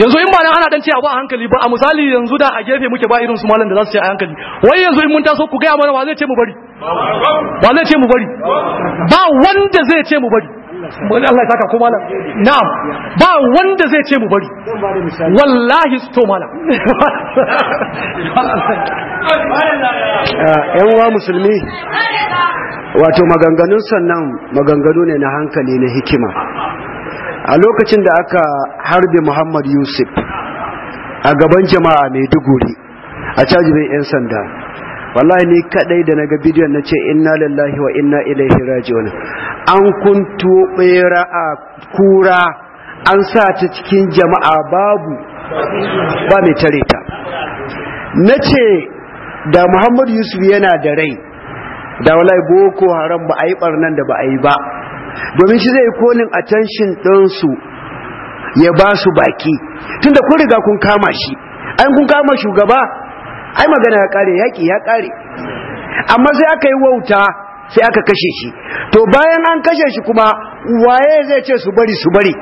yanzu in ba nan ana dan ce abu a hankali ba a misali yanzu da a gefe muke ba irin su malam da za su ce a hankali wai yanzu in mun taso ku gaya mana wa zai ce mu bari wa zai ce mu bari ba wanda zai ce mu bari Allah ya saka ko malam na'am ba wanda zai ce mu bari wallahi to malam yan uwa musulmi wato maganganun sannan maganganu ne na hankali na hikima a lokacin da aka harbe Muhammad Yusuf a gaban jama'a Maiduguri a cajibin 'yan sanda wallahi ni kadai da naga bidiyon nace inna lillahi wa inna ilaihi raji'un an kunto bera a kura an sa ta cikin jama'a babu ba mai tare ta nace da Muhammad Yusuf yana da rai da wallahi boko haram ba a yi barnan da ba a yi ba domin shi zai kolin attention ɗinsu ya ba su baki tunda kun riga kun kama shi an kun kama shugaba ai magana ya kare yaki ya kare amma sai aka yi wauta sai aka kashe shi to bayan an kashe shi kuma waye zai ce su bari su bari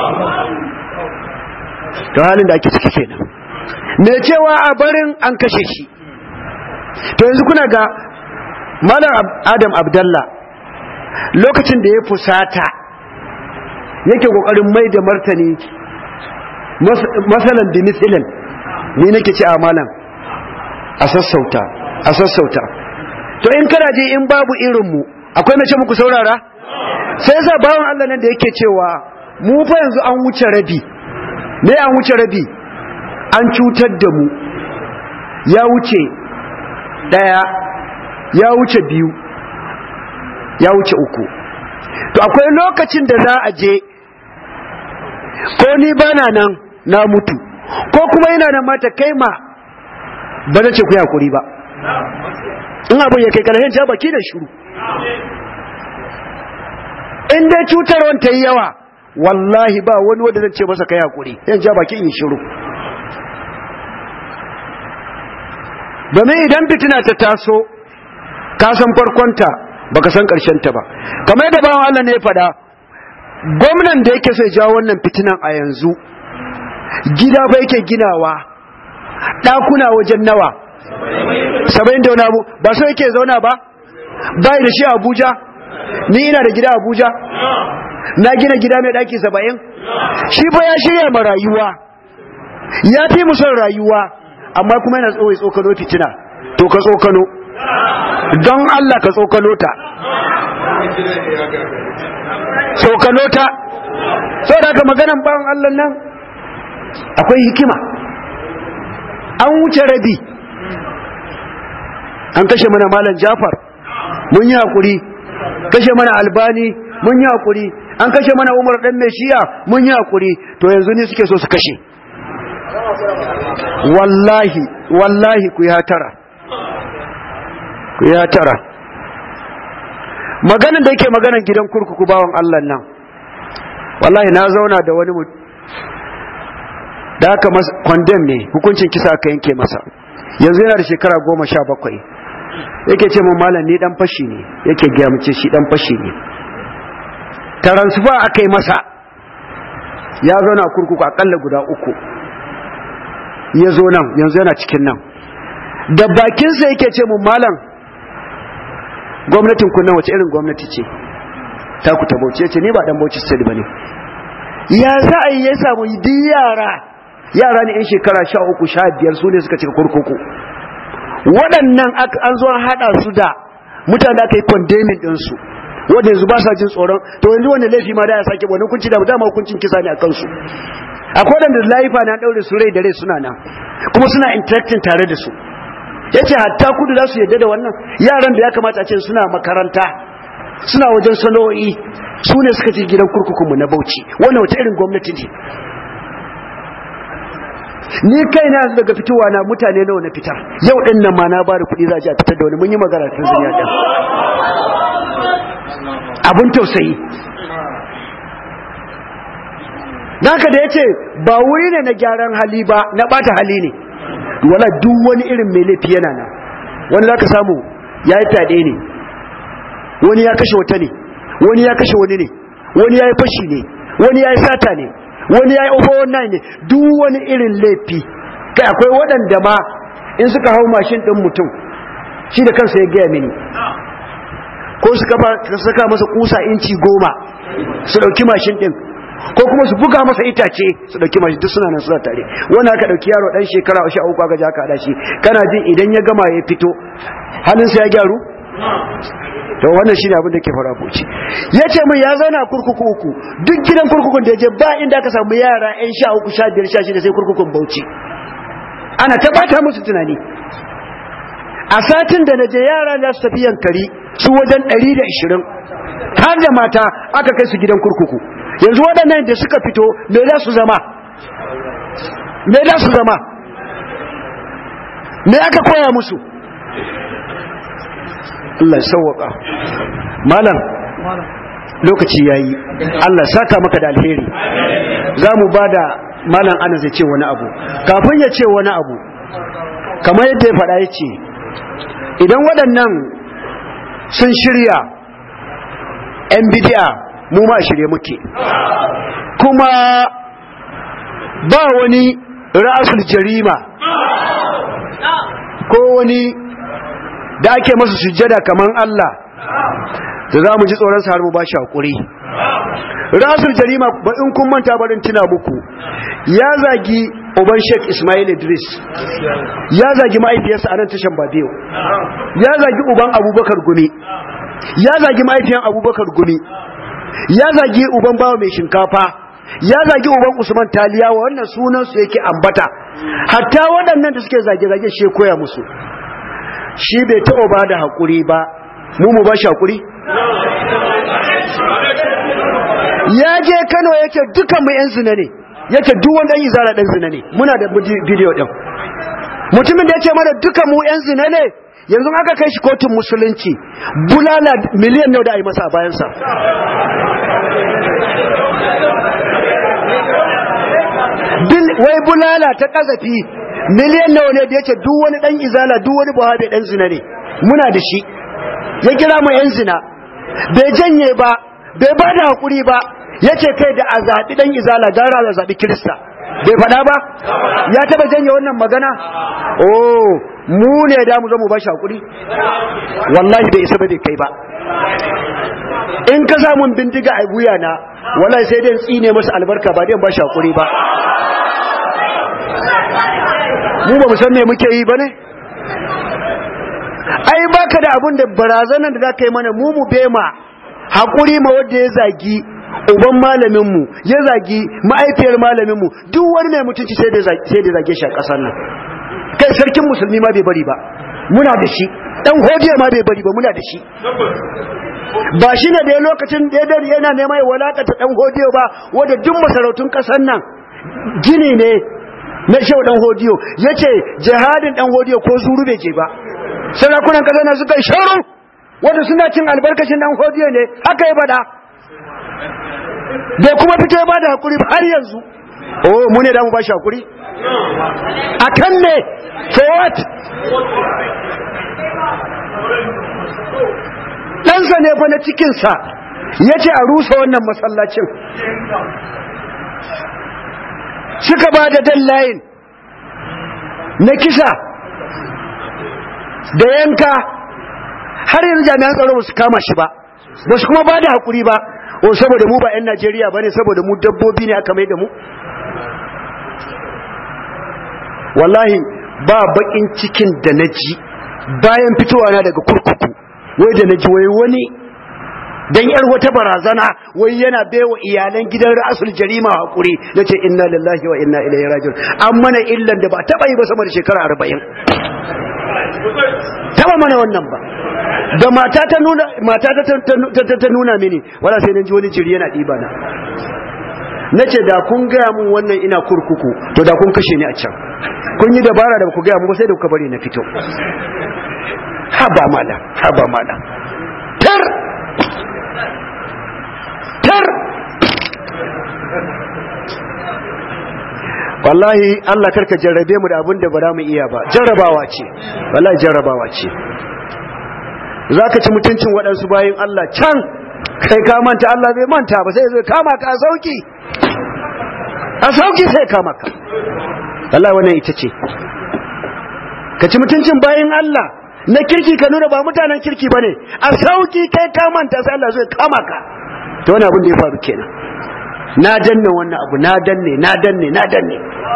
to halin da ake ciki kenan me cewa a barin an kashe shi to yanzu kuna ga malam adam abdallah lokacin da ya fusata yake kokarin mai da martani masalan da misilin ni nake ci a malam a sassauta a sassauta to in kana je in babu irinmu akwai na ce muku saurara sai yasa bawan Allah nan da yake cewa mu fa yanzu an wuce rabi me an wuce rabi an cutar da mu ya wuce daya ya wuce biyu ya wuce uku to akwai lokacin da za a je ko ni bana nan na mutu ko kuma yana nan mata kai ma ba na ce ku yakuri ba in abin ya kai kalahin ja baki da shuru in dai cutarwan ta yi yawa wallahi ba wani wanda zan ce masa kai hakuri yan ja baki in shiru domin idan fitina ta taso ka san farkonta baka san ta ba kamar yadda bawan Allah ne ya faɗa gwamnan da yake so ya jawo wannan fitinan a yanzu gida ba yake ginawa ɗakuna wajen nawa saba'in da wani abu ba so yake zauna ba bai da shi abuja ni ina da gida abuja na gina gida mai ɗaki saba'in shi fa ya shirya ma rayuwa ya fi mu son rayuwa amma kuma yana tsohon tsokano fitina to ka tsokano don Allah ka tsokano ta tsokano ta saboda ka maganan bawan Allah nan akwai hikima an wuce rabi an kashe mana malam Jafar mun yi hakuri kashe mana Albani mun yi hakuri an kashe mana Umar dan Meshiya mun yi hakuri to yanzu ne suke so su kashe wallahi wallahi ku ya tara ku ya tara maganin da yake maganan gidan kurkuku bawan Allah nan wallahi na zauna da wani mutum da aka kwandem ne hukuncin kisa aka yanke masa yanzu yana da shekara goma sha bakwai yake ce mun malam ni dan fashi ne yake gaya mace shi dan fashi ne taransifa aka yi masa ya zauna a kurkuku akalla guda uku ya zo nan yanzu yana cikin nan da bakinsa yake ce mun malam gwamnatin kunnan wace irin gwamnati ce ta ku ta bauchi ce ni ba dan bauchi state bane ya za a yi ya samu di yara yara ne yan shekara sha uku sha biyar su ne suka cika kurkuku waɗannan an zo haɗa su da mutane da aka yi condemning ɗinsu wanda yanzu ba sa jin tsoron to yanzu wanda laifi ma da ya sake wani hukunci da dama hukuncin kisa ne a kansu akwai waɗanda laifa na ɗaure su rai da rai suna nan kuma suna interacting tare da su ya ce hatta kudu za su yadda da wannan yaran da ya kamata a ce suna makaranta suna wajen sana'o'i su ne suka ce gidan kurkukunmu na bauchi wannan wata irin gwamnati ne ni kai na yanzu daga fitowa na mutane nawa na fitar yau din nan ma na bada kuɗi za a ji a fitar da wani mun yi magana tun zuniya ɗin abin tausayi Naka da ya ce ba wuri ne na gyaran hali ba na ɓata hali ne wala duk wani irin mai laifi yana nan wani za ka samu ya yi fyaɗe ne wani ya kashe wata ne wani ya kashe wani ne wani ya yi fashi ne wani ya yi sata ne wani ya yi over wannan ne duk wani irin laifi kai akwai waɗanda ma in suka hau mashin ɗin mutum shi da kansa ya gaya mini ko suka saka masa kusa inci goma su ɗauki mashin ɗin ko kuma su buga masa itace su ɗauki mashin duk suna nan suna tare wani aka ɗauki yaro ɗan shekara sha uku aka ja ka haɗa shi kana jin idan ya gama ya fito halinsa ya gyaru to wannan shine abin da ke fara buci yace min ya zauna kurkuku uku duk gidan kurkukun da je ba inda aka samu yara ƴan sha uku sha biyar sha shida sai kurkukun Bauchi ana ta bata musu tunani a satin da naje yara za su tafi yankari su wajen 120 har da mata aka kai su gidan kurkuku yanzu waɗannan da suka fito me za su zama me za su zama me aka koya musu Allah sauwaka malam lokaci yayi Allah saka maka da alheri zamu bada malam ana zai ce wani abu kafin ya ce wani abu kamar yadda ya faɗa yace idan waɗannan sun shirya yan bidiya mu ma shirye muke kuma ba wani ra'asul jarima ko wani da ake masa sujjada kaman Allah da za mu ji tsoron sa har mu ba shi hakuri rasul jarima ba in kun manta barin tuna muku ya zagi uban Sheikh Ismail Idris ya zagi mahaifiyarsa a nan tashan Babiyo ya zagi uban Abubakar Gumi ya zagi mahaifiyan Abubakar Gumi ya zagi uban bawa mai shinkafa ya zagi uban Usman Taliyawa wannan sunan su yake ambata hatta waɗannan da suke zage-zage shi koya musu shi bai taɓa ba da haƙuri ba mu mu ba shi haƙuri ya je kano yake dukan mu 'yan zina ne yake duwan ɗan izara ɗan zina ne muna da bidiyo ɗin mutumin da ya ce mana dukan mu 'yan zina ne yanzu aka kai shi kotun musulunci bulala miliyan nau da a yi masa a bayansa wai bulala ta kazafi miliyan nawa ne da yake duk wani dan izala duk wani buhabe dan zina ne muna da shi ya kira mu yan zina bai janye ba bai ba da hakuri ba yace kai da a zaɓi dan izala gara a zaɓi kirista bai faɗa ba ya taba janye wannan magana oh mu ne da mu zo mu ba shi hakuri wallahi bai isa ba bai kai ba in ka samun bindiga a wuya na wallahi sai dai tsine masa albarka ba dai ba shi hakuri ba mu ba mu san me muke yi bane ai baka da abun da barazanan da zaka yi mana mu mu bema hakuri ma wanda ya zagi uban malamin mu ya zagi ma'aifiyar malamin mu duk wani mai mutunci sai da sai da zage shi a kasar nan kai sarkin musulmi ma bai bari ba muna da shi dan hodiya ma bai bari ba muna da shi ba shi ne da ya lokacin da ya yana neman ya walakata dan hodiyo ba wanda duk masarautun kasar nan gini ne na shehu dan hodiyo yace jihadin dan hodiyo ko zuru bai je ba sarakunan kasar nan suka sharu wanda suna cin albarkacin dan hodiyo ne haka ya bada bai kuma fito ya bada hakuri har yanzu oh mu ne da mu ba shi hakuri akan ne for what ɗansa ne fa na cikinsa ya ce a rusa wannan masallacin suka ba da layin na kisa da yanka har yanzu jami'an tsaro ba su kama shi ba ba su kuma ba da haƙuri ba o saboda mu ba 'yan najeriya ba ne saboda mu dabbobi ne aka mai da mu wallahi ba baƙin cikin da na ji bayan fitowa na daga kurkuku wai da na ji wai wani dan yar wata barazana wai yana baiwa iyalan gidan ra'asul jarima hakuri nace inna lillahi wa inna ilaihi raji'un an mana illan da ba taba yi ba sama da shekara 40 taba mana wannan ba da mata ta nuna mata ta ta nuna mini wala sai nan ji wani jiri yana diba na nace da kun gaya mun wannan ina kurkuku to da kun kashe ni a can kun yi dabara da ku gaya mun sai da kuka bari na fito haba mala haba mala tar tar wallahi Allah karka jarrabe mu da abin da ba za mu iya ba jarrabawa ce wallahi jarrabawa ce zaka ci mutuncin waɗansu bayin Allah can kai ka manta Allah bai manta ba sai zai kama ka sauki a sauki sai kama ka Allah wannan ita ce ka ci mutuncin bayan Allah na kirki ka nuna ba mutanen kirki ba ne a sauki kai ka manta sai Allah zai kama ka to wani abin da ya faru kenan na danne wannan abu na danne na danne na danne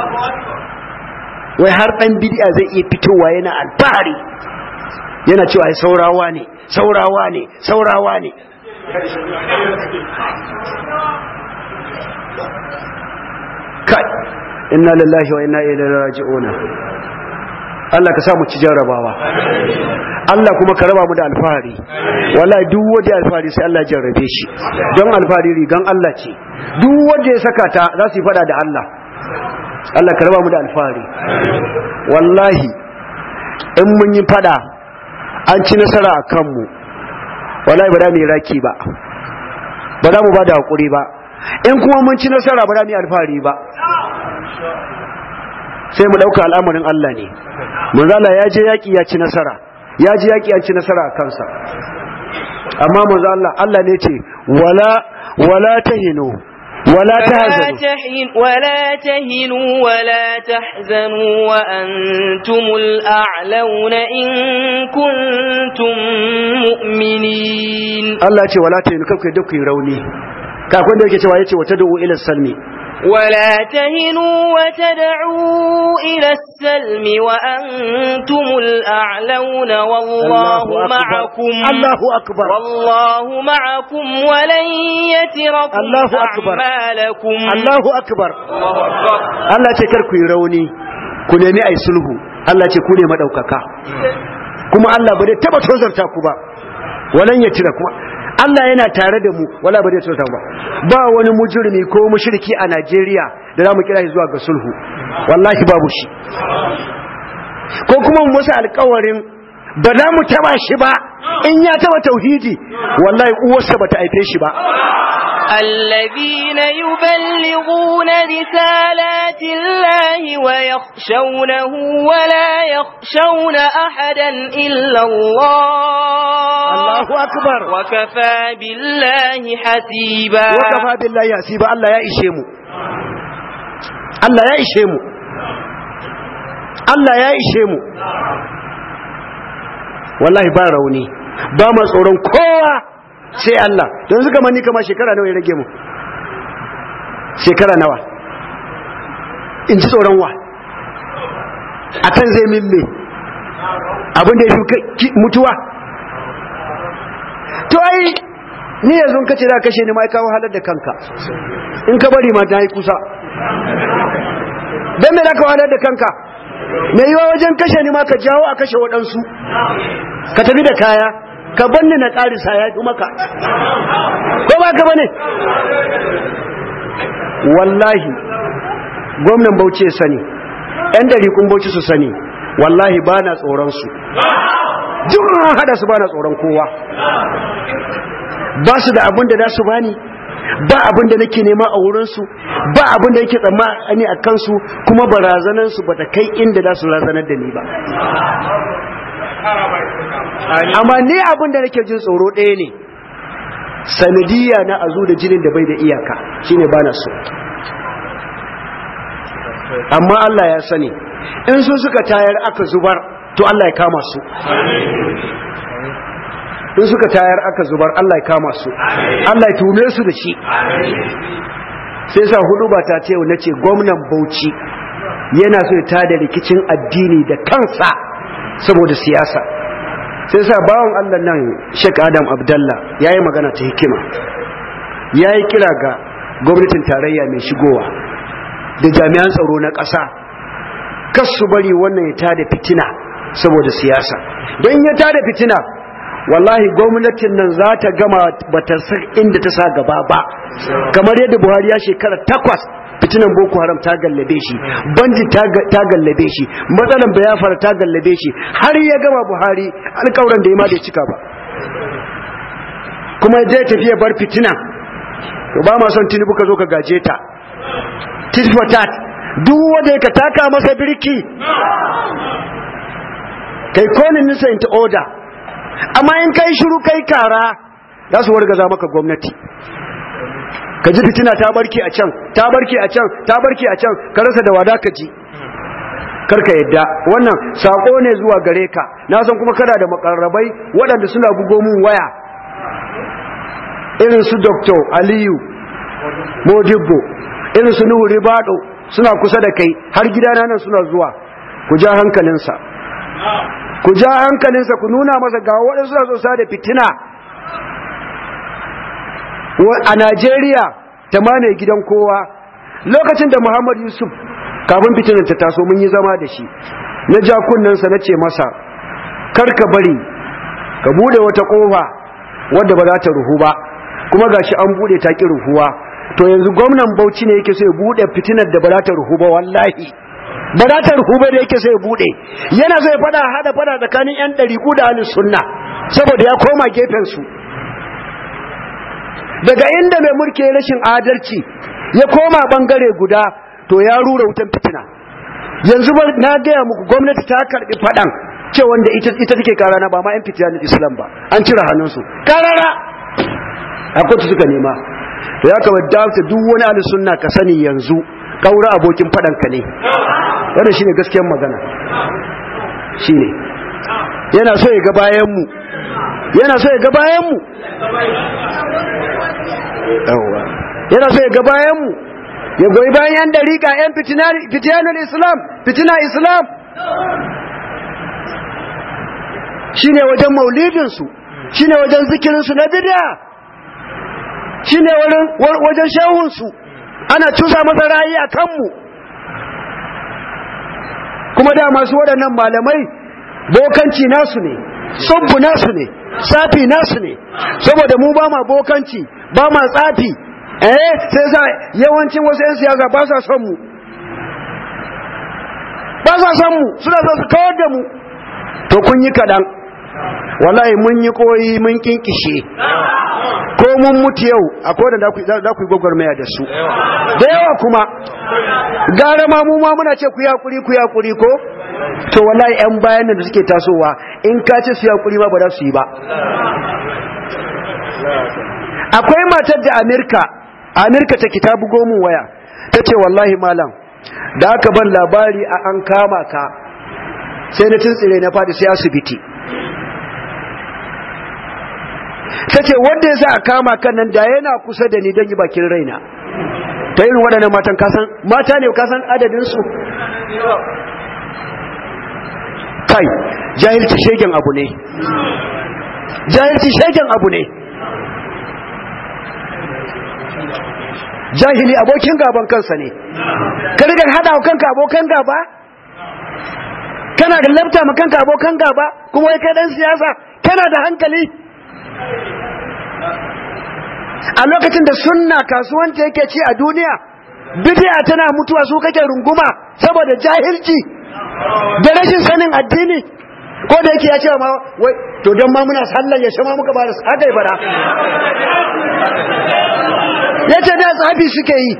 wai har dan bid'a zai iya fitowa yana alfahari yana cewa ai saurawa ne saurawa ne saurawa ne kai inna lillahi wa inna ilaihi raji'una Allah ka sa mu ci jarrabawa Allah kuma ka raba mu da alfahari wallahi duk wanda alfahari sai Allah ya jarrabe shi don alfahari rigan Allah ce duk wanda ya saka ta za su yi fada da Allah Allah ka raba mu da alfahari wallahi in mun yi fada an ci nasara a kanmu wallahi ba za mu yi raki ba ba za mu ba da hakuri ba in kuma mun ci nasara ba za mu yi alfahari ba sai mu ɗauka al'amarin Allah ne manzala ya je yaƙi ya ci nasara ya je yaƙi ya ci nasara a kansa amma manzo Allah Allah ne ce wala wala tahinu wala tahzanu ولا تهنوا ولا تحزنوا وأنتم الأعلون إن كنتم مؤمنين Allah ce wala tahinu kanku da ku yi rauni kafin da yake cewa yace wata da'u ila salmi ولا تهنوا وتدعوا إلى السلم وأنتم الأعلون والله الله أكبر. معكم الله أكبر. والله معكم ولن يتركم الله أكبر. أعمالكم Allahu akbar الله أكبر Allah ce kar ku yi rauni ku nemi ai sulhu Allah ce ku ne madaukaka kuma Allah ba zai taba tozarta ku ba walan ya tira kuma Allah yana tare da mu wala ba zai tozarta ba ba wani mujrimi ko mushriki a Najeriya da zamu kira shi zuwa ga sulhu wallahi babu shi ko kuma mu masa alƙawarin ba za mu taba shi ba in ya taba tauhidi wallahi uwarsa bata haife shi ba الذين يبلغون رسالات الله ويخشونه ولا يخشون أحدا إلا الله Allahu akbar وكفى بالله حسيبا wakafa billahi hasiba Allah ya ishe mu Allah ya ishe mu Allah ya ishe mu wallahi ba rauni ba ma tsoron kowa sai Allah don suka mani kama shekara nawa ya rage mu shekara nawa in ji tsoron wa akan zai min me abin da ya fi mutuwa to ai ni yanzu in kace da kashe ni mai kawo halar da kanka in ka bari ma ta yi kusa dan me da ka halar da kanka me yiwa wajen kashe ni ma ka jawo a kashe waɗansu ka tafi da kaya ka banni na ƙarisa ya fi maka ko ba ka bane wallahi gwamnan bauchi ya sani yan kun bauchi su sani wallahi ba na tsoron su duk hada su ba na tsoron kowa ba su da abin da za su bani ba abin da nake nema a wurinsu ba abin da yake tsammani a kansu kuma barazanansu ba ta kai inda za su razanar da ni ba amma ni abin da nake jin tsoro ɗaya ne sanadiyya na azu da jinin da bai da iyaka shine ba na so amma Allah ya sani in su suka tayar aka zubar to Allah ya kama su in suka tayar aka zubar Allah ya kama su Allah ya tume su da shi sai sa hudu ba ta ce na ce gwamnan Bauchi yana so ya tada rikicin addini da kansa saboda siyasa sai sa bawan Allah nan Sheikh Adam Abdallah yayi magana ta hikima yayi kira ga gwamnatin tarayya mai shigowa da jami'an tsaro na ƙasa kas su bari wannan ya tada fitina saboda siyasa don ya tada fitina wallahi gwamnatin nan za ta gama bata san inda ta sa gaba ba kamar yadda buhari ya shekara takwas fitinan boko haram ta gallabe shi banji ta gallabe shi matsalan bayafara ta gallabe shi har ya gama buhari alkawuran da ya ma da cika ba kuma ya tafiya bar fitina to ba ma son tinubu ka zo ka gaje ta tit for tat duk wanda ka taka masa birki kai konin nisa into order amma in kai shiru kai kara za su wargaza maka gwamnati ka ji fitina ta barke a can ta barke a can ta barke a can ka rasa da wada ka ji karka yadda wannan sako ne zuwa gare ka na san kuma kana da makarrabai waɗanda suna bugo mun waya irin su dr aliyu modibbo irin su nuhu ribado suna kusa da kai har gidana nan suna zuwa ku ja hankalinsa ku ja hankalinsa ku nuna masa ga waɗansu suna so da fitina a Najeriya ta mane gidan kowa lokacin da Muhammad Yusuf kafin fitinan ta taso mun yi zama da shi na ja kunnensa na ce masa kar ka bari ka bude wata kofa wadda ba za ta ruhu ba kuma gashi an bude ta ki ruhuwa to yanzu gwamnan Bauchi ne yake so ya bude fitinar da ba za ta ruhu ba wallahi ba za ta ruhu ba da yake so ya bude yana so ya fada hada fada tsakanin yan ɗariƙu da ahlus sunna saboda ya koma gefen su daga inda mai mulki rashin adalci ya koma bangare guda to ya rura wutan fitina yanzu ba na gaya muku gwamnati ta karbi fadan ce wanda ita ita take karana ba ma yan fitiyanin islam ba an cire hannunsu karara a kotu suka nema to ya kama dafta duk wani ahli sunna ka sani yanzu kaura abokin fadan ka ne wannan shine gaskiyar magana shine yana so ya ga bayan mu yana so ya ga bayan mu yana so ya ga bayan mu ya goyi bayan yan dariƙa yan fitiyanar islam fitina islam shine wajen maulidinsu shine wajen zikirinsu na bid'a shine wajen shehunsu ana cusa masa rayi a kanmu kuma da masu waɗannan malamai bokanci nasu ne sabbu nasu ne tsafi nasu ne saboda mu ba ma bokanci ba ma tsafi eh sai sa yawancin wasu 'yan siyasa ba sa son mu ba sa son mu suna so su kawar da mu to kun yi kaɗan wallahi mun yi koyi mun kinkishe ko mun mutu yau akwai da za ku yi gwagwarmaya da su da yawa kuma gara ma mu ma muna ce ku yakuri ku yakuri ko to wallahi yan bayan da suke tasowa in ka ce su yakuri ma ba za su yi ba akwai matar da Amerika Amerika ta ta bugo mun waya ta ce wallahi malam da aka ban labari a an kama ka sai na tuntsire na fadi sai asibiti ta ce wanda ya sa a kama kan nan da yana kusa da ni don yi bakin raina ta irin waɗannan matan kasan mata ne kasan adadinsu kai jahilci shegen abu ne jahilci shegen abu ne jahili abokin gaban kansa ne ka rigar hada wa kanka abokan gaba kana da labta ma kanka abokan gaba kuma wai kai dan siyasa kana da hankali a lokacin da sunna kasuwanta yake ci a duniya bidiya tana mutuwa su kake runguma saboda jahilci da rashin sanin addini ko da yake ya ce ma wai to don ma muna sallar ya shama muka ba da haka ya fara ya ce da tsafi suke yi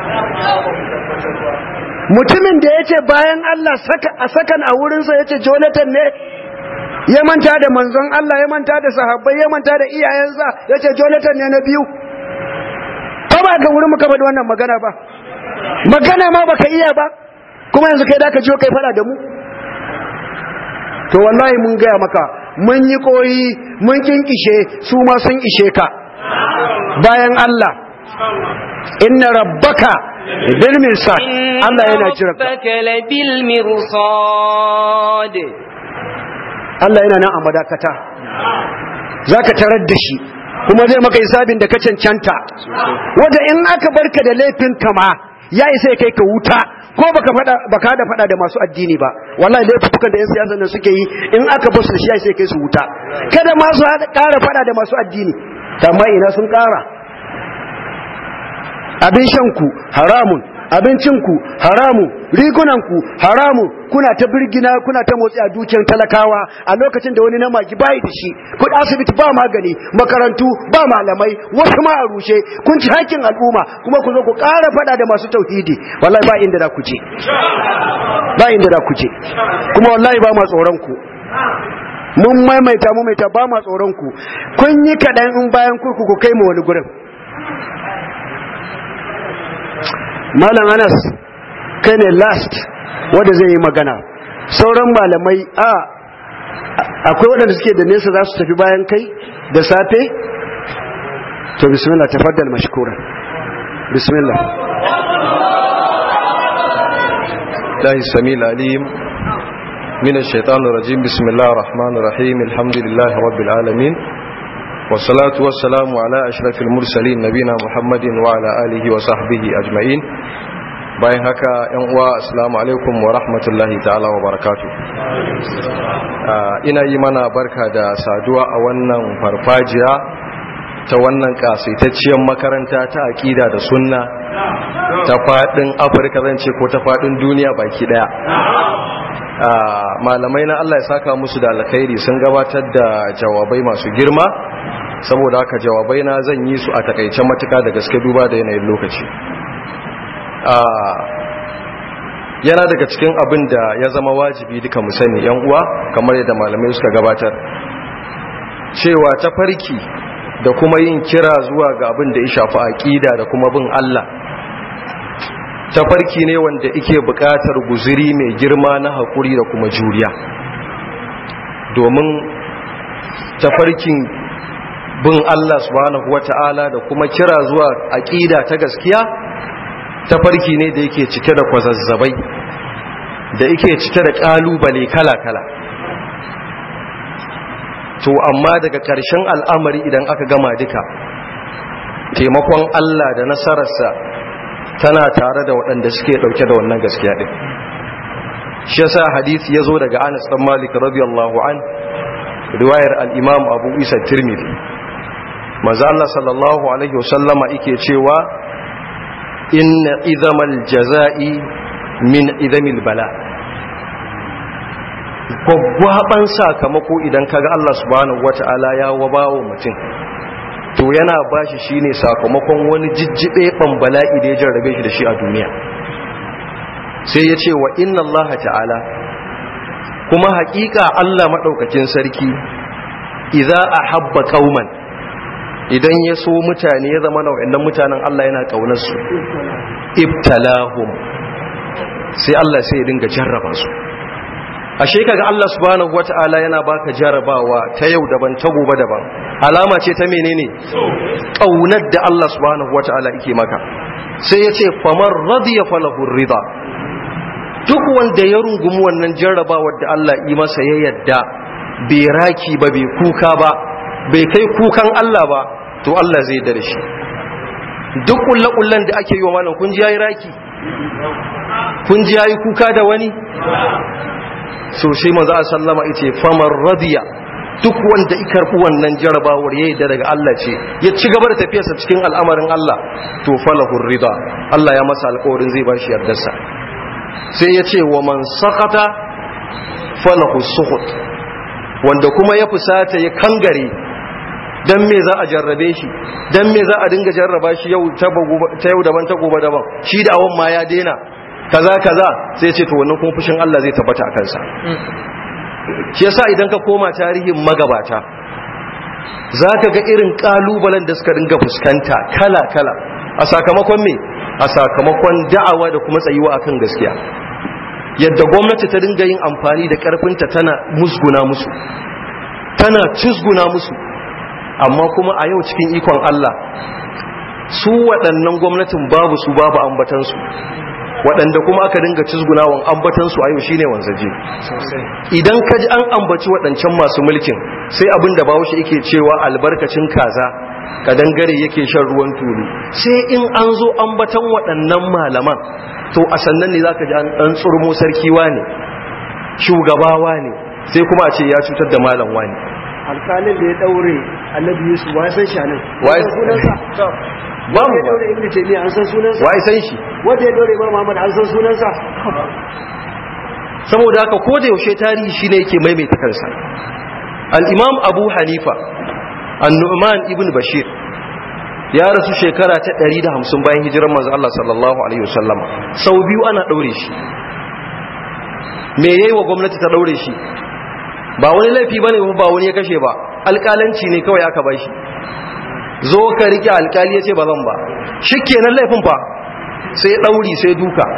mutumin da ya ce bayan Allah a sakan a wurinsa ya ce jonathan ne ya manta da manzon Allah ya manta da sahabbai ya manta da iyayensa ya ce jonathan ne na biyu ba ba ga wurin muka faɗi wannan magana ba magana ma baka iya ba kuma yanzu kai da ka jiyo kai faɗa da mu to wallahi mun gaya maka mun yi koyi mun kinkishe su ma sun ishe ka bayan Allah inna rabbaka bil mirsad Allah yana jira ka rabbaka labil mirsad Allah yana nan a madakata zaka tarar da shi kuma zai maka hisabin da ka cancanta wanda in aka barka da laifin kama ya isa kai ka wuta ko baka fada baka da fada da masu addini ba wallahi laifukan da yan siyasa nan suke yi in aka basu shi ya isa kai su wuta kada ma su ƙara fada da masu addini amma ina sun ƙara abin shanku haramun abincinku haramun rigunanku haramun kuna ta birgina kuna ta motsi a dukiyar talakawa a lokacin da wani namaki bai da shi kudi asibiti ba magani makarantu ba malamai wasu ma a rushe kun ci hakkin al'umma kuma ku zo ku ƙara faɗa da masu tauhidi wallahi ba inda da ku je ba inda da ku je kuma wallahi ba ma tsoron ku mun maimaita maimaita ba ma tsoron ku kun yi kaɗan in bayan kurkuku kai mu wani gurin malam anas kai ne last wanda zai yi magana sauran malamai a akwai waɗanda suke da nesa za su tafi bayan kai da safe to bismillah tafaddal mashkura bismillah الله السميع العليم من الشيطان الرجيم بسم الله الرحمن الرحيم الحمد لله رب العالمين والصلاة والسلام على أشرف المرسلين نبينا محمد وعلى آله وصحبه أجمعين bayan haka yan uwa assalamu alaikum wa rahmatullahi ta'ala wa barakatu ina yi mana barka da saduwa a wannan farfajiya ta wannan kasaitacciyar makaranta ta aƙida da sunna ta faɗin afirka zan ce ko ta faɗin duniya baki ɗaya malamai na allah ya saka musu da alkhairi sun gabatar da jawabai masu girma saboda haka jawabai na zan yi su a takaice matuka da gaske duba da yanayin lokaci yana daga cikin abin da ya zama wajibi duka mu sani yan uwa kamar yadda malamai suka gabatar cewa ta farki da kuma yin kira zuwa ga abin da ya shafi aqida da kuma bin Allah ta farki ne wanda yake buƙatar guziri mai girma na hakuri da kuma juriya domin tafarkin bin Allah subhanahu wata'ala da kuma kira zuwa aqida ta gaskiya tafarki ne da yake cike da kwazazzabai da yake cike da kalubale kala-kala to amma daga ƙarshen al'amari idan aka gama duka taimakon Allah da nasararsa tana tare da waɗanda suke ɗauke da wannan gaskiya ɗin shi yasa hadisi ya zo daga anas ɗan malik radiyallahu an riwayar al'imam abu isa tirmidhi maza Allah sallallahu alaihi wasallama ike cewa inna izamal jaza'i min izamil bala gwaggwaban sakamako idan kaga Allah subhanahu wata'ala ya wabawa mutum to yana bashi shine sakamakon wani jijjibe ban bala'i da ya jarrabe shi da shi a duniya sai ya ce wa inna Allah ta'ala kuma haƙiƙa Allah maɗaukakin sarki idza ahabba qauman idan ya so mutane ya zama nau'in mutanen Allah yana kaunar su ibtalahum sai Allah sai ya dinga jarraba su ashe kaga Allah subhanahu wataala yana baka jarrabawa ta yau daban ta gobe daban alama ce ta menene kaunar da Allah subhanahu wataala yake maka sai ya ce famar radiya falahu rida duk wanda ya rungumi wannan jarrabawar da Allah yi masa ya yadda bai raki ba bai kuka ba bai kai kukan Allah ba to Allah zai dare shi duk kullakullan da ake yi wa malam kun ji yayi raki kun ji yayi kuka da wani so sai manzo sallama yace famar radiya duk wanda ya karbi wannan jarabawar yayi da daga Allah ce ya ci gaba da tafiyarsa cikin al'amarin Allah to falahur rida Allah ya masa alƙawarin zai bashi yardarsa sai ya ce wa man sakata falahu suhut wanda kuma ya fusata ya kangare dan me za a jarrabe shi dan me za a dinga jarraba shi yau ta yau daban ta gobe daban shi da awon ma ya dena kaza kaza sai ce to wannan kuma fushin Allah zai tabbata a kansa shi yasa idan ka koma tarihin magabata zaka ga irin kalubalen da suka dinga fuskanta kala kala a sakamakon me a sakamakon da'awa da kuma tsayuwa akan gaskiya yadda gwamnati ta dinga yin amfani da karfinta tana musguna musu tana cusguna musu amma kuma a yau cikin ikon Allah su waɗannan gwamnatin babu su babu ambatansu waɗanda kuma aka dinga cizgunawan ambatansu a yau shine wanzaje idan ka ji an ambaci waɗancan masu mulkin sai abin da bahaushe yake cewa albarkacin kaza kadangare yake shan ruwan tulu sai in an zo ambatan waɗannan malaman to a sannan ne zaka ji an ɗan tsurmo sarki ne shugabawa ne sai kuma a ce ya cutar da malam wani alkalin da ya daure annabi yusuf wa san shi nan Wa ya- sunansa ba mu ya ba daure ibnu taymiya an san sunansa wai san shi wanda ya daure imam muhammad an san sunansa saboda haka ko da yaushe tarihi shine yake maimaita kansa al-imam abu hanifa an-nu'man ibn bashir ya rasu shekara ta 150 bayan hijirar manzo Allah sallallahu alaihi wasallam sau biyu ana daure shi me yayi wa gwamnati ta daure shi ba wani laifi bane ba wani ya kashe ba alƙalanci ne kawai aka bashi zo ka rike alƙali yace ba zan ba shikenan laifin fa sai ɗauri sai duka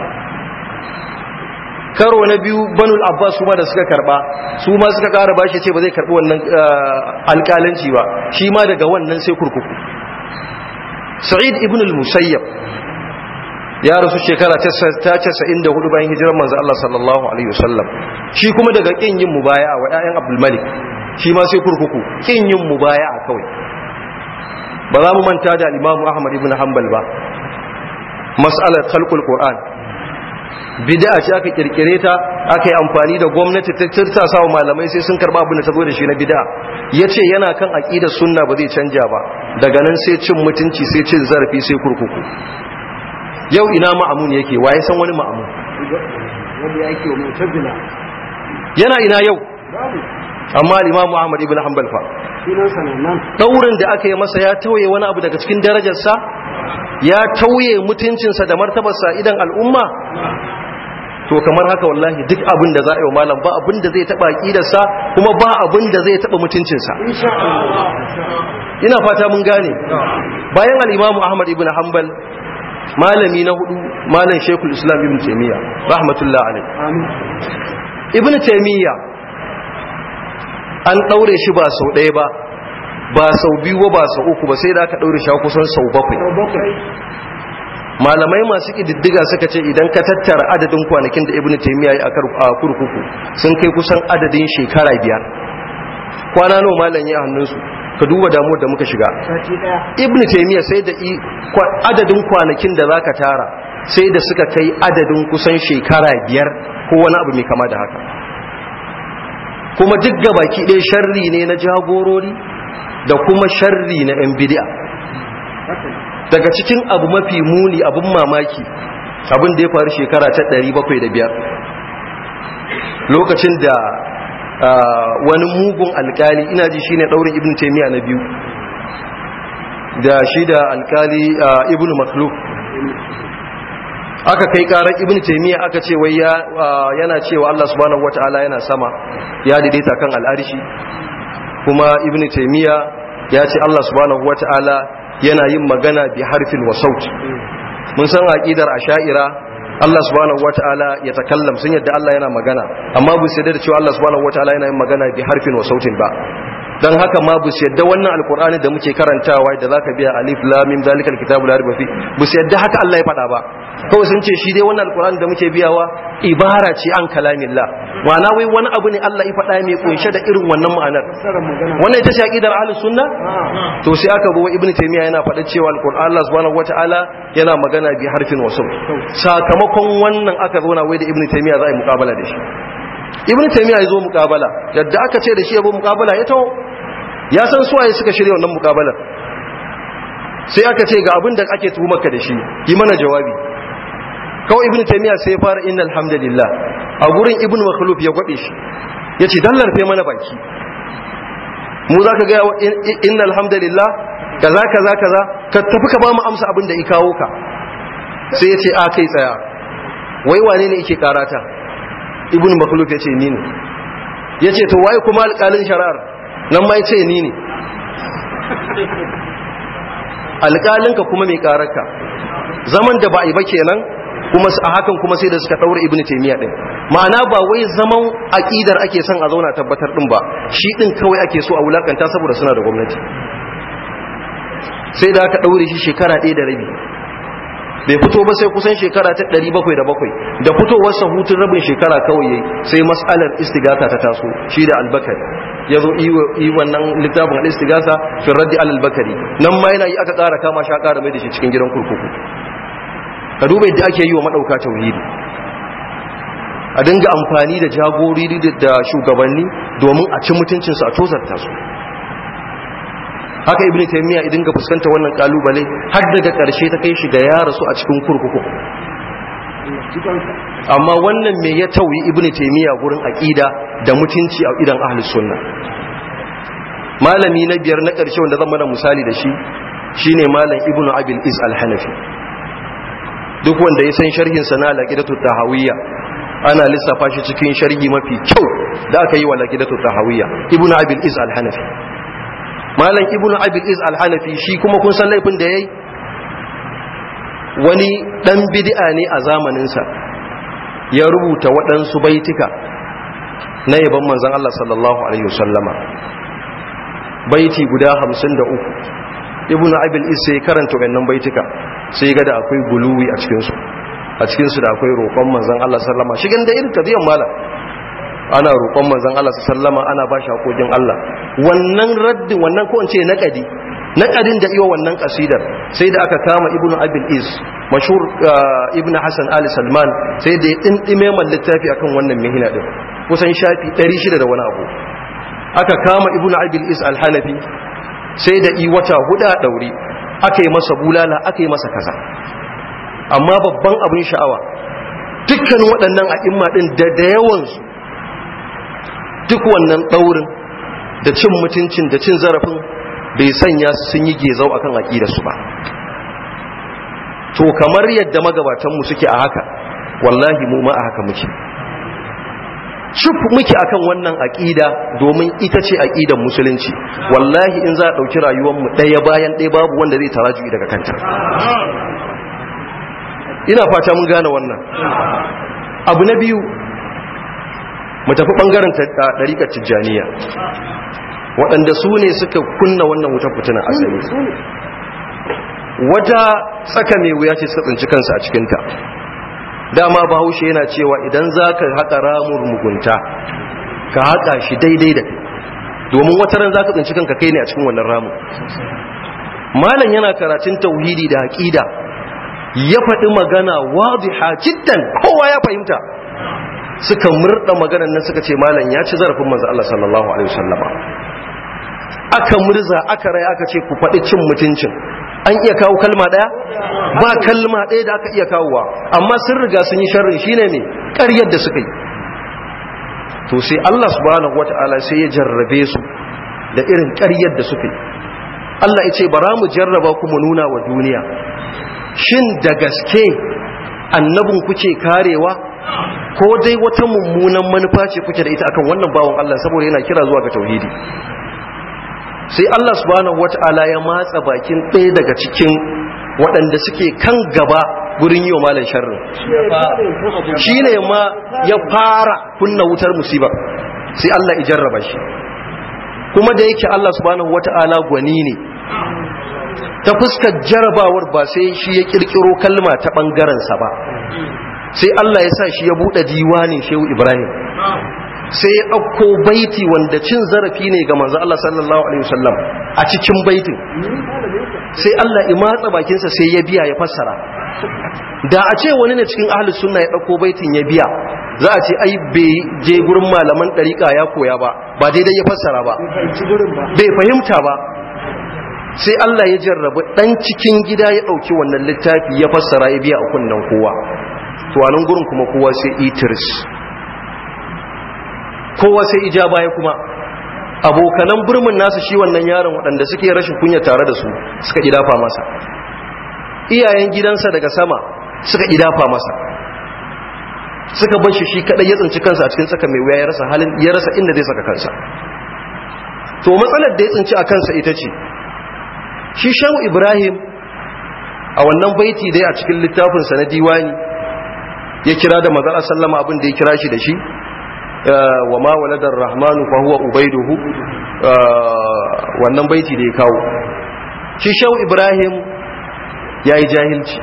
karo na biyu banul abbas kuma da suka karba su ma suka kara bashi ce ba zai karbi wannan alƙalanci ba shi ma daga wannan sai kurkuku sa'id ibn al-musayyab ya rasu shekara ta 94 bayan hijirar manzo Allah sallallahu alaihi wasallam shi kuma daga kin yin mubaya'a wa ƴaƴan abdul malik shi ma sai kurkuku kin yin mubaya'a kawai ba za mu manta da al-imam ahmad ibn hanbal ba mas'alar khalqul qur'an bid'a ce aka kirkire ta aka yi amfani da gwamnati ta tirta sa wa malamai sai sun karba abin da ta zo da shi na bid'a yace yana kan aqidar sunna ba zai canja ba daga nan sai cin mutunci sai cin zarafi sai kurkuku yau ina ma'amun yake waye san wani ma'amun wanda yake wa mu'tazila yana ina yau amma al-imamu ahmad ibn hanbal fa sunan sanannen daurin da aka yi masa ya tauye wani abu daga cikin darajarsa ya tauye mutuncinsa da martabarsa idan al'umma to kamar haka wallahi duk abin da za a yi wa malam ba abin da zai taba aqidarsa kuma ba abin da zai taba mutuncinsa insha Allah ina fata mun gane bayan al-imamu ahmad ibn hanbal malami na hudu malam shekul islam ibn taymiya rahmatullah alaihi amin ibn taymiya an daure shi ba sau ɗaya ba ba sau biyu ba ba sau uku ba sai da aka daure shi kusan sau bakwai bakwai malamai masu ƙididdiga suka ce idan ka tattara adadin kwanakin da ibn taymiya ya a kurkuku sun kai kusan adadin shekara biyar kwana nawa malam ya hannunsu ka duba damuwar da muka shiga sati daya ibn taymiya sai da i- kwa- adadin kwanakin da zaka tara sai da suka kai adadin kusan shekara biyar ko wani abu mai kama da haka kuma duk gabaki ɗaya sharri ne na jagorori da kuma sharri na 'yan bidi'a daga cikin abu mafi muni abin mamaki abin da ya faru shekara ta 705 lokacin da ah, wani mugun alkali ina ji shine daurin ibn taymiya na biyu da shi da alkali ah, ibn makhluf aka kai karar ibn taymiya aka ce wai ya ah, yana cewa Allah subhanahu wataala yana sama ya daidaita kan al'arshi kuma ibn taymiya ya ce Allah subhanahu wataala yana yin magana bi harfin wa saut mun san aqidar asha'ira Allah subhanahu wataala ya takallam sun yadda Allah yana magana amma bu sai da cewa Allah subhanahu wataala yana yin magana bi harfin wa sautin ba dan haka ma bu yadda wannan alqur'ani da muke karantawa da zaka biya alif lam mim zalikal kitabu la raiba fi bu yadda haka Allah ya faɗa ba kawai sun ce shi dai wannan alqur'ani da muke biyawa ibara ce an kalamillah ma'ana wai wani abu ne Allah ya faɗa mai kunshe da irin wannan ma'anar sarar magana wannan ita ce aqidar ahlus sunna to sai aka zo ibnu taymiya yana faɗa cewa alquran Allah subhanahu wataala yana magana bi harfin wasu sakamakon wannan aka zo na wai da ibnu taymiya za a yi muqabala da shi ibnu taymiya ya zo muqabala yadda aka ce da shi ya zo muqabala ya taho ya san suwaye suka shirya wannan muqabalar sai aka ce ga abin da ake tuhumarka da shi yi mana jawabi kawai ibnu taymiya sai ya fara innal hamdalillah a gurin ibnu makhluf ya gwabe shi yace dallar fe mana baki mu za ka gaya wa inna alhamdulillah kaza kaza kaza ka tafi ka ba mu amsa abin da i kawo ka sai ya ce a kai tsaya wai wane ne yake karata ibn makhluf ya ce ni ne ya ce to waye kuma alƙalin shari'ar nan ma ya ce ni ne alƙalinka kuma mai kararka zaman da ba a yi ba kenan kuma a hakan kuma sai da suka daura ibnu taymiya din ma'ana ba wai zaman aqidar ake son a zauna tabbatar din ba shi din kawai ake so a wulakanta saboda suna da gwamnati sai da aka daure shi shekara ɗaya da rabi bai fito ba sai kusan shekara ta 707 da fitowar sa hutun rabin shekara kawai yayi sai mas'alar istighatha ta taso shi da albakari yazo yi wannan littafin al-istighatha fi raddi al-bakari nan ma yana yi aka ƙara kama shi aka ƙara mai da shi cikin gidan kurkuku ka duba yadda ake yi wa maɗauka tauhidi a dinga amfani da jagori da shugabanni domin a ci mutuncinsu a tozarta su haka ibn taymiya idan ga fuskanta wannan kalubale har daga ƙarshe ta kai shi ga ya rasu a cikin kurkuku amma wannan me ya tauyi ibn taymiya gurin aqida da mutunci a idan ahlus sunna malami na biyar na ƙarshe wanda zan mana misali da shi shine malam ibnu abil is al-hanafi duk wanda ya san sharhin sa na laqidatu tahawiyya ana lissafa shi cikin sharhi mafi kyau da aka yi wa laqidatu tahawiyya ibnu abil is al-hanafi malam ibnu abil is al-hanafi shi kuma kun san laifin da yayi wani ɗan bid'a ne a zamaninsa ya rubuta waɗansu baitika na yaban manzan Allah sallallahu Alaihi wasallama baiti guda hamsin da uku ibn abil isa ya karanta wannan baitika sai ga da akwai guluwi a cikinsu a cikinsu da akwai roƙon manzan Allah sallama shigan da irin kadiyan mala ana roƙon manzan Allah sallama ana ba shi haƙoƙin Allah wannan raddi wannan ko in ce naƙadi naƙadin da iya wannan ƙasidar sai da aka kama ibn abil is mashhur ibn hasan ali salman sai da ya ɗinɗime man littafi akan wannan mihina ɗin kusan shafi 600 da wani abu aka kama ibn abil is al-hanafi sai da i wata huda daure aka yi masa bulala aka yi masa kaza amma babban abin sha'awa dukkan waɗannan a'imma ɗin da da yawansu duk wannan ɗaurin da cin mutuncin da cin zarafin bai sanya su sun yi gezau akan aƙidarsu ba to kamar yadda magabatanmu suke a haka wallahi mu ma a haka muke cif muke akan wannan aƙida domin ita ce aƙidan musulunci wallahi in za a ɗauki rayuwarmu ɗaya bayan ɗaya babu wanda zai taraju'i daga kanta ina fata mun gane wannan abu na biyu mu tafi ɓangaren ɗariƙar tijjaniya waɗanda su ne suka kunna wannan wutar fitinan asali wata tsaka mai wuya ce suka tsinci kansu a cikinta dama bahaushe yana cewa idan za ka haƙa ramun mugunta ka haƙa shi daidai da kai domin wata ran za ka tsinci kanka kai ne a cikin wannan ramun malam yana karatun tauhidi da haƙida ya faɗi magana wadiha jiddan kowa ya fahimta suka murda maganar nan suka ce malam ya ci zarafin manzo Allah sallallahu alaihi wasallama aka murza aka rai aka ce ku faɗi cin mutuncin an iya kawo kalma ɗaya ba kalma ɗaya da aka iya kawowa amma sun riga sun yi sharri shine ne ƙaryar da suka yi to sai Allah subhanahu wata'ala sai ya jarrabe su da irin ƙaryar da suka yi Allah ya ce bara mu jarraba ku mu nuna wa duniya shin da gaske annabin kuke karewa ko dai wata mummunan manufa ce kuke da ita akan wannan bawon Allah saboda yana kira zuwa ga tauhidi sai Allah subhanahu wata'ala ya matsa bakin ɗaya daga cikin waɗanda suke kan gaba gurin yi wa malar sharrin shi ne ma ya fara kunna wutar musiba sai Allah ya jarraba shi kuma da yake Allah subhanahu wata'ala gwani ne ta fuskar jarrabawar ba sai shi ya kirkiro kalma ta ɓangarensa ba sai Allah ya sa shi ya buɗe diwanin shehu Ibrahim sai ya ɗauko baiti wanda cin zarafi ne ga manzo Allah sallallahu alaihi wasallam a cikin baitin sai Allah ya matsa bakinsa sai ya biya ya fassara da a ce wani ne cikin ahlus sunna ya ɗauko baitin ya biya za a ce ai bai je gurin malaman ɗariƙa ya koya ba ba daidai ya fassara ba bai fahimta ba sai Allah ya jarrabu ɗan cikin gida ya ɗauki wannan littafi ya fassara ya biya a kunnen kowa to a nan gurin kuma kowa sai itris kowa sai ija baya kuma abokanan burmin nasu shi wannan yaron waɗanda suke rashin kunya tare da su suka idafa masa iyayen gidansa daga sama suka idafa masa suka bar shi shi kadai ya tsinci kansa a cikin tsaka mai wuya ya rasa halin ya rasa inda zai saka kansa to matsalar da ya tsinci a kansa ita ce shi shehu ibrahim a wannan baiti dai a cikin littafinsa na diwani ya kira da mazar sallama abin da ya kira shi da shi wa ma waladar rahmanu fa huwa ubaiduhu wannan baiti da ya kawo shi shau ibrahim ya yi jahilci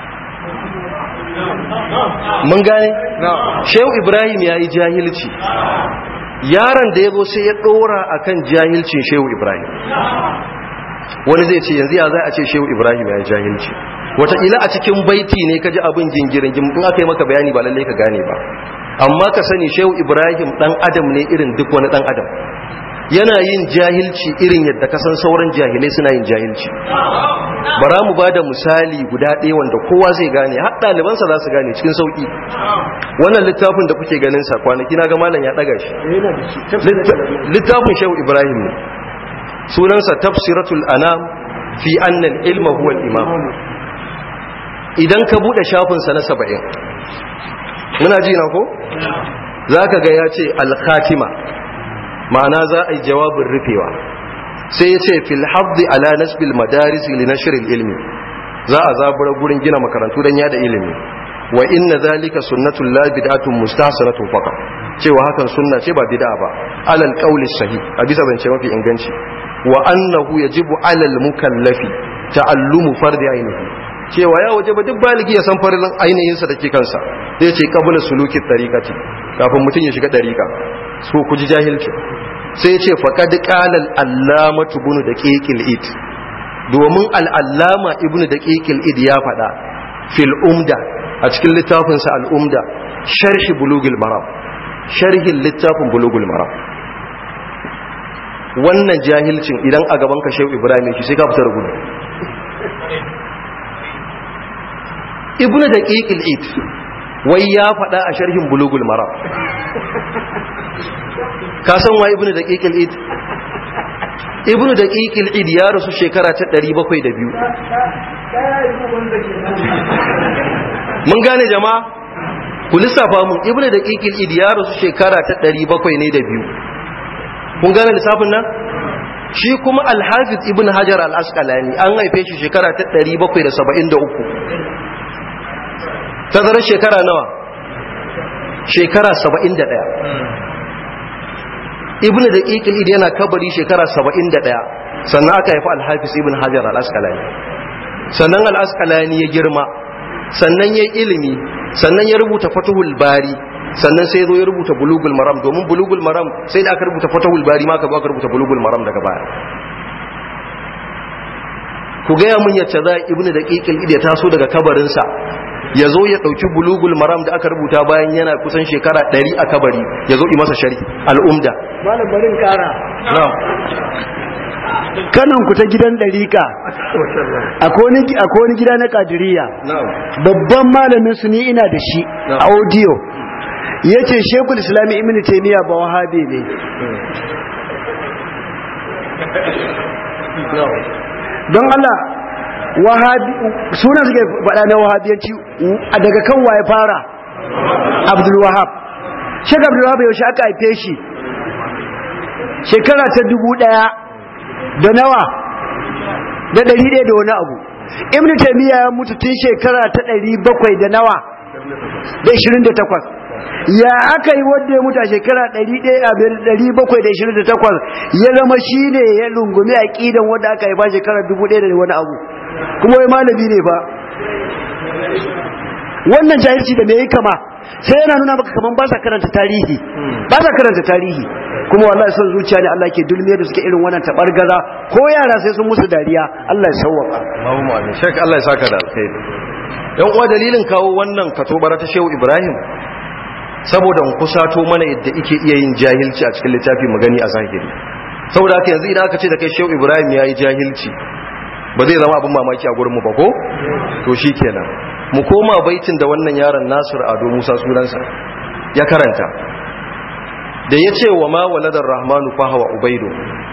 mun gane shau ibrahim ya yi jahilci yaron da ya zo sai ya dora akan jahilcin shehu ibrahim wani zai ce yanzu ya za a ce shehu ibrahim ya yi jahilci wataƙila a cikin baiti ne ka ji abin gingirin in aka yi maka bayani ba lallai ka gane ba amma ka sani shehu ibrahim dan adam ne irin duk wani dan adam yana yin jahilci irin yadda ka san sauran jahilai suna yin jahilci bara mu ba da misali guda ɗaya wanda kowa zai gane har ɗalibansa za su gane cikin sauƙi wannan littafin da kuke ganin sa kwanaki na ga malam ya ɗaga shi littafin shehu ibrahim ne sunansa tafsiratul anam fi annal ilma huwa imam idan ka buɗe shafinsa na saba'in muna ji na ko za ka ga ya ce alkhatima ma'ana za a yi jawabin rufewa sai ya ce fil habdi ala nasbil madaris li nashril ilmi za a zabura gurin gina makarantu don yada ilimi wa inna zalika sunnatul la bid'atun mustahsanatun faqa cewa hakan sunna ce ba bid'a ba alal qawli sahih a bisa zance mafi inganci wa annahu yajibu alal mukallafi ta'allumu fardi ainihi cewa ya waje ba duk baligi ya san farin ainihin sa dake kansa zai ce qabla suluki tariqati kafin mutun ya shiga tariqa so ku ji jahilci sai ya ce faqad qala al-allamatu bunu daqiqil id domin al-allama ibnu daqiqil id ya faɗa fil umda a cikin littafinsa al'umda sharhi bulugul maram sharhin littafin bulugul maram wannan jahilcin idan a gaban ka shehu ibrahim yake sai ka fitar gudu ibnu daqiqil id wai ya faɗa a sharhin bulugul maram ka san wa ibnu daqiqil id ibnu daqiqil id ya rasu shekara ta 702 mun gane jama'a ku lissafa mu ibnu daqiqil id ya rasu shekara ta 700 ne da biyu kun gane lissafin nan shi kuma al-hafiz ibn hajar al-asqalani an haife shi shekara ta 773 tazarar shekara nawa shekara 71 ibn daqiqil id yana kabari shekara 71 sannan aka haifi al-hafiz ibn hajar al-asqalani sannan al-asqalani ya girma sannan ya ilimi sannan ya rubuta fatuhul bari sannan sai zo ya rubuta bulugul maram domin bulugul maram sai da aka rubuta fatuhul bari ma aka zo aka rubuta bulugul maram daga baya ku gaya mun yace za ibnu daqiqil id ya taso daga kabarinsa ya zo ya dauki bulugul maram da aka rubuta bayan yana kusan shekara 100 a kabari ya zo yi masa shari al'umda malam barin kara na'am kanan ku ta gidan ɗarika akwai wani gida na kadiriya na'am babban malamin su ni ina da shi a audio ya ce shekul islami ibn taimiyya ba wahabi ne don Allah wahabi suna suke faɗa na wahabiyanci a daga kan waye fara abdul wahab shek abdul wahab yaushe aka haife shi shekara ta dubu ɗaya da nawa da ɗari ɗaya da wani abu ibn taimiyya ya mutu tun shekara ta ɗari bakwai da nawa da ishirin da takwas ya aka yi wanda ya mutu a shekara ɗari bakwai da ishirin da takwas ya zama shi ne ya lungumi a ƙidan wanda aka haifa shekara dubu ɗaya da wani abu kuma wai malami ne ba wannan jahilci da me yi kama sai yana nuna maka kaman ba sa karanta tarihi ba sa karanta tarihi kuma wallahi son zuciya ne Allah ke dulmiya da suke irin wannan tabargaza ko yara sai sun musu dariya Allah ya sauwaka Allahumma amin shek Allah ya saka da alkhairi dan uwa dalilin kawo wannan katobara ta Shehu Ibrahim saboda mu kusato mana yadda yake iya yin jahilci a cikin littafi mu gani a zahiri saboda haka yanzu idan aka ce da kai Shehu Ibrahim yayi jahilci ba zai zama abin mamaki a gurin mu ba ko to shikenan mu koma baitin da wannan yaron Nasir Ado Musa sunansa ya karanta da ya ce wa ma waladar rahmanu fahawa ubaidu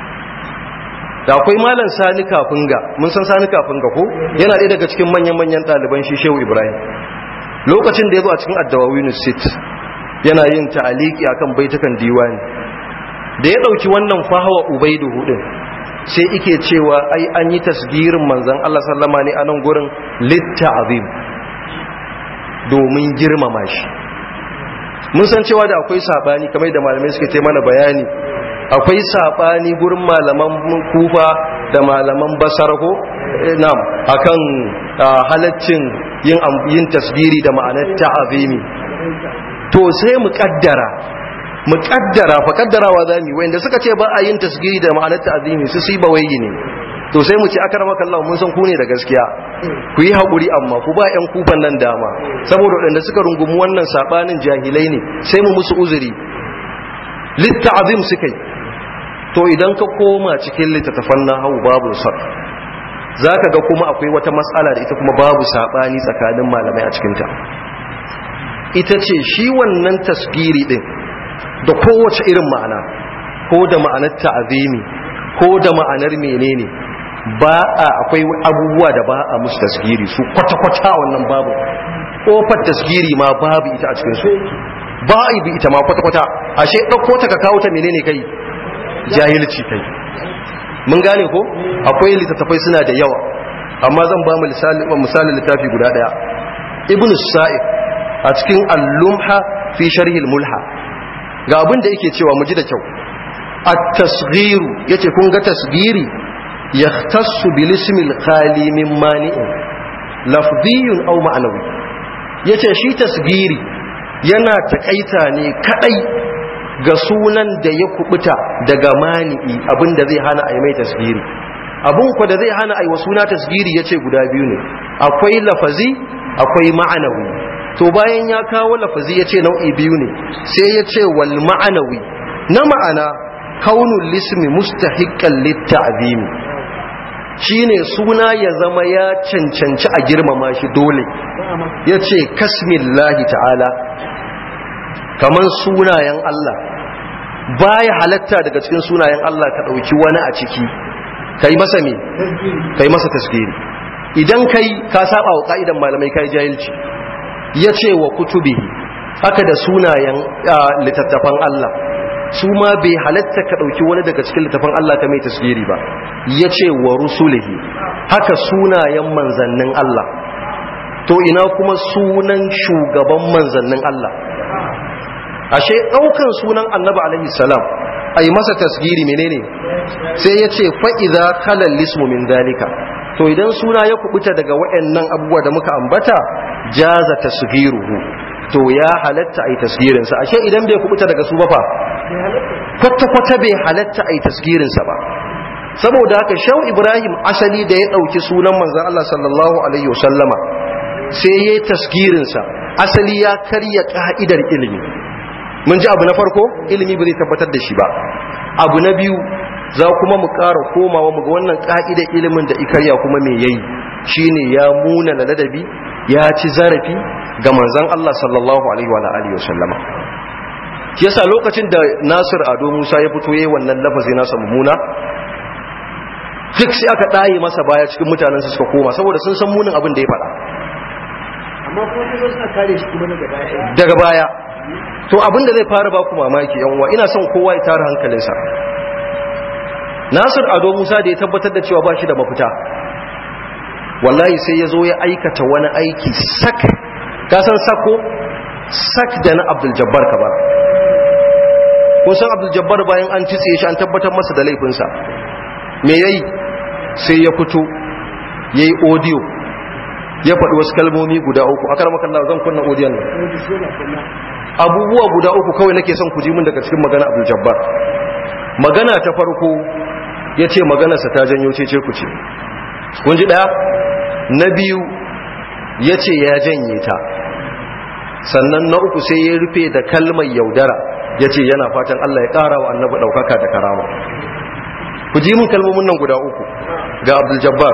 da akwai malam sani kafinga mun san sani kafinga ko yana ɗaya daga cikin manyan-manyan ɗaliban shi shehu ibrahim lokacin da ya zo a cikin addawawinu sit yana yin ta'aliki akan baitukan diwani da ya ɗauki wannan fahawa ubaidu hudun sai ike cewa ai an yi tasgirin manzan Allah sallama ne a nan gurin litta azim domin girmama shi mun san cewa da akwai sabani kamar da malamai suka ce mana bayani akwai sabani gurin malaman kufa da malaman basar ko na'am akan halaccin yin yin tasgiri da ma'anar ta'azimi to sai mu kaddara mu kaddara fa kaddarawa zamu wanda suka ce ba a yin tasgiri da ma'anar ta'azimi su si bawayi ne to sai mu ci akar maka Allah mun san ku ne da gaskiya ku yi haƙuri amma ku ba 'yan kufan nan dama saboda waɗanda suka rungumi wannan saɓanin jahilai ne sai mu musu uzuri litta'azim suka yi to idan ka koma cikin littattafan na hau babu sar za ka ga kuma akwai wata matsala da ita kuma babu saɓani tsakanin malamai a cikinta ita ce shi wannan tasgiri ɗin da kowace irin ma'ana ko da ma'anar ta'azimi ko da ma'anar menene ba a akwai abubuwa da ba a musu tasgiri su kwata-kwata wannan babu ƙofar tasgiri ma babu ita a cikinsu ba a bi ita ma kwata-kwata ashe ɗauko ta ka kawo ta menene kai jahilci kai mun gane ko akwai littattafai suna da yawa amma zan ba mu misali littafi guda daya ibn sa'id a cikin al-lumha fi sharhi al-mulha ga abin da yake cewa mu ji da kyau at-tasghiru yace kun ga tasghiri yahtassu bil ismi al-khali min mani'in lafdhiyun aw ma'nawi yace shi tasghiri yana takaita ne kadai ga sunan da ya kubuta daga mani'i abinda zai hana a yi mai tasghiri abun ku da zai hana a yi wa suna tasghiri yace guda biyu ne akwai lafazi akwai ma'anawi to bayan ya kawo lafazi yace nau'i biyu ne sai yace wal ma'anawi na ma'ana kaunul lismi mustahiqqan lit-ta'zimi shine suna ya zama ya cancanci a girmama shi dole yace kasmillahi ta'ala kaman sunayen Allah baya halatta daga cikin sunayen Allah ka dauki wani a ciki kai masa me kai masa tasgiri idan kai ka saba wa ka'idan malamai kai jahilci yace wa kutubihi haka da sunayen littattafan Allah su ma bai halatta ka ɗauki wani daga cikin littafin Allah ka mai tasiri ba ya ce wa rusulihi haka sunayen manzannin Allah to ina kuma sunan shugaban manzannin Allah ashe ɗaukan sunan annabi alaihi salam a yi masa tasgiri menene sai ya ce fa'iza kalan lismu min dalika to idan suna ya kubuta daga waɗannan abubuwa da muka ambata jaza tasgiruhu to ya halatta a yi tasgirinsa ashe idan bai kubuta daga su ba fa kwata-kwata bai halatta a yi tasgirinsa ba saboda haka shau ibrahim asali da ya ɗauki sunan manzan Allah sallallahu alaihi wasallama sai ya yi tasgirinsa asali ya karya ka'idar ilimi mun ji abu na farko ilimi ba zai tabbatar da shi ba abu na biyu za kuma mu ƙara komawa mu ga wannan ka'idar ilimin da ikarya kuma me yayi shine ya muna na ladabi ya ci zarafi ga manzan Allah sallallahu alaihi wa alihi wasallama yasa lokacin da Nasir Ado Musa ya fito yayin wannan lafazi nasa mummuna duk sai aka daye masa baya cikin mutanen su suka koma saboda sun san munin abin da ya faɗa amma ko kuma suna kare shi kuma daga baya daga baya to abin da zai fara ba ku mamaki yan uwa ina son kowa ya tara hankalinsa Nasir Ado Musa da ya tabbatar da cewa ba shi da mafita wallahi sai ya zo ya aikata wani aiki sak ka san sako sak da na Abdul Jabbar Kabar kun san abdul jabbar bayan an titse shi an tabbatar masa da laifinsa me yayi sai ya fito yayi audio ya faɗi wasu kalmomi guda uku a karamar kallon zan kunna audio nan abubuwa guda uku kawai nake son ku ji mun daga cikin magana abdul jabbar magana ta farko ya ce maganarsa ta janyo cece ku ce kun ji ɗaya na biyu ya ce ya janye ta sannan na uku sai ya rufe da kalmar yaudara ya ce yana fatan Allah ya ƙara wa annabi ɗaukaka da karama ku ji mun kalmomin nan guda uku ga abdul jabbar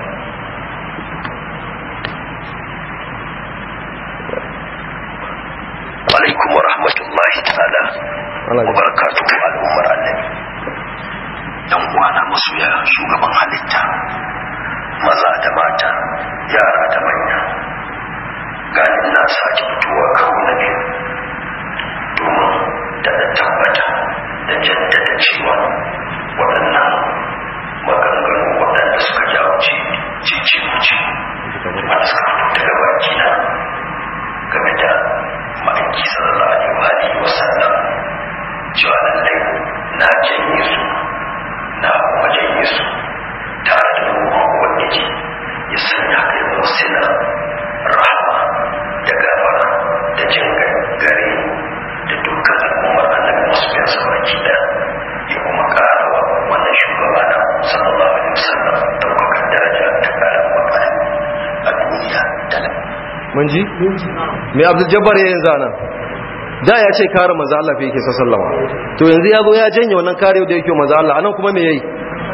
alaikum wa rahmatullahi ta'ala wa barakatuhu al'ummar annabi yan uwana masoya shugaban halitta maza da mata yara da manya ganin na sake fitowa kawo na biyu domin da tabbata da jaddada cewa waɗannan maganganu waɗanda suka jawo cece kuce wanda suka fito daga baki na game da ma'aiki sallallahu alaihi wa sallam cewa lallai na janye su na kuma janye su tare da ruwan ubangiji ya sanya kai musila rahama da gafara da jin gare da dukkan al'ummar annabi masu biyan sa baki da ya kuma ƙara wa wannan shugaba na sallallahu alaihi wasallam ɗaukakar daraja da ƙarin makana a duniya da mun ji me abdul jabbar yayin zana da ya ce kare manzo Allah fa yake sallama to yanzu ya zo ya janye wannan kare da yake manzo Allah anan kuma me yayi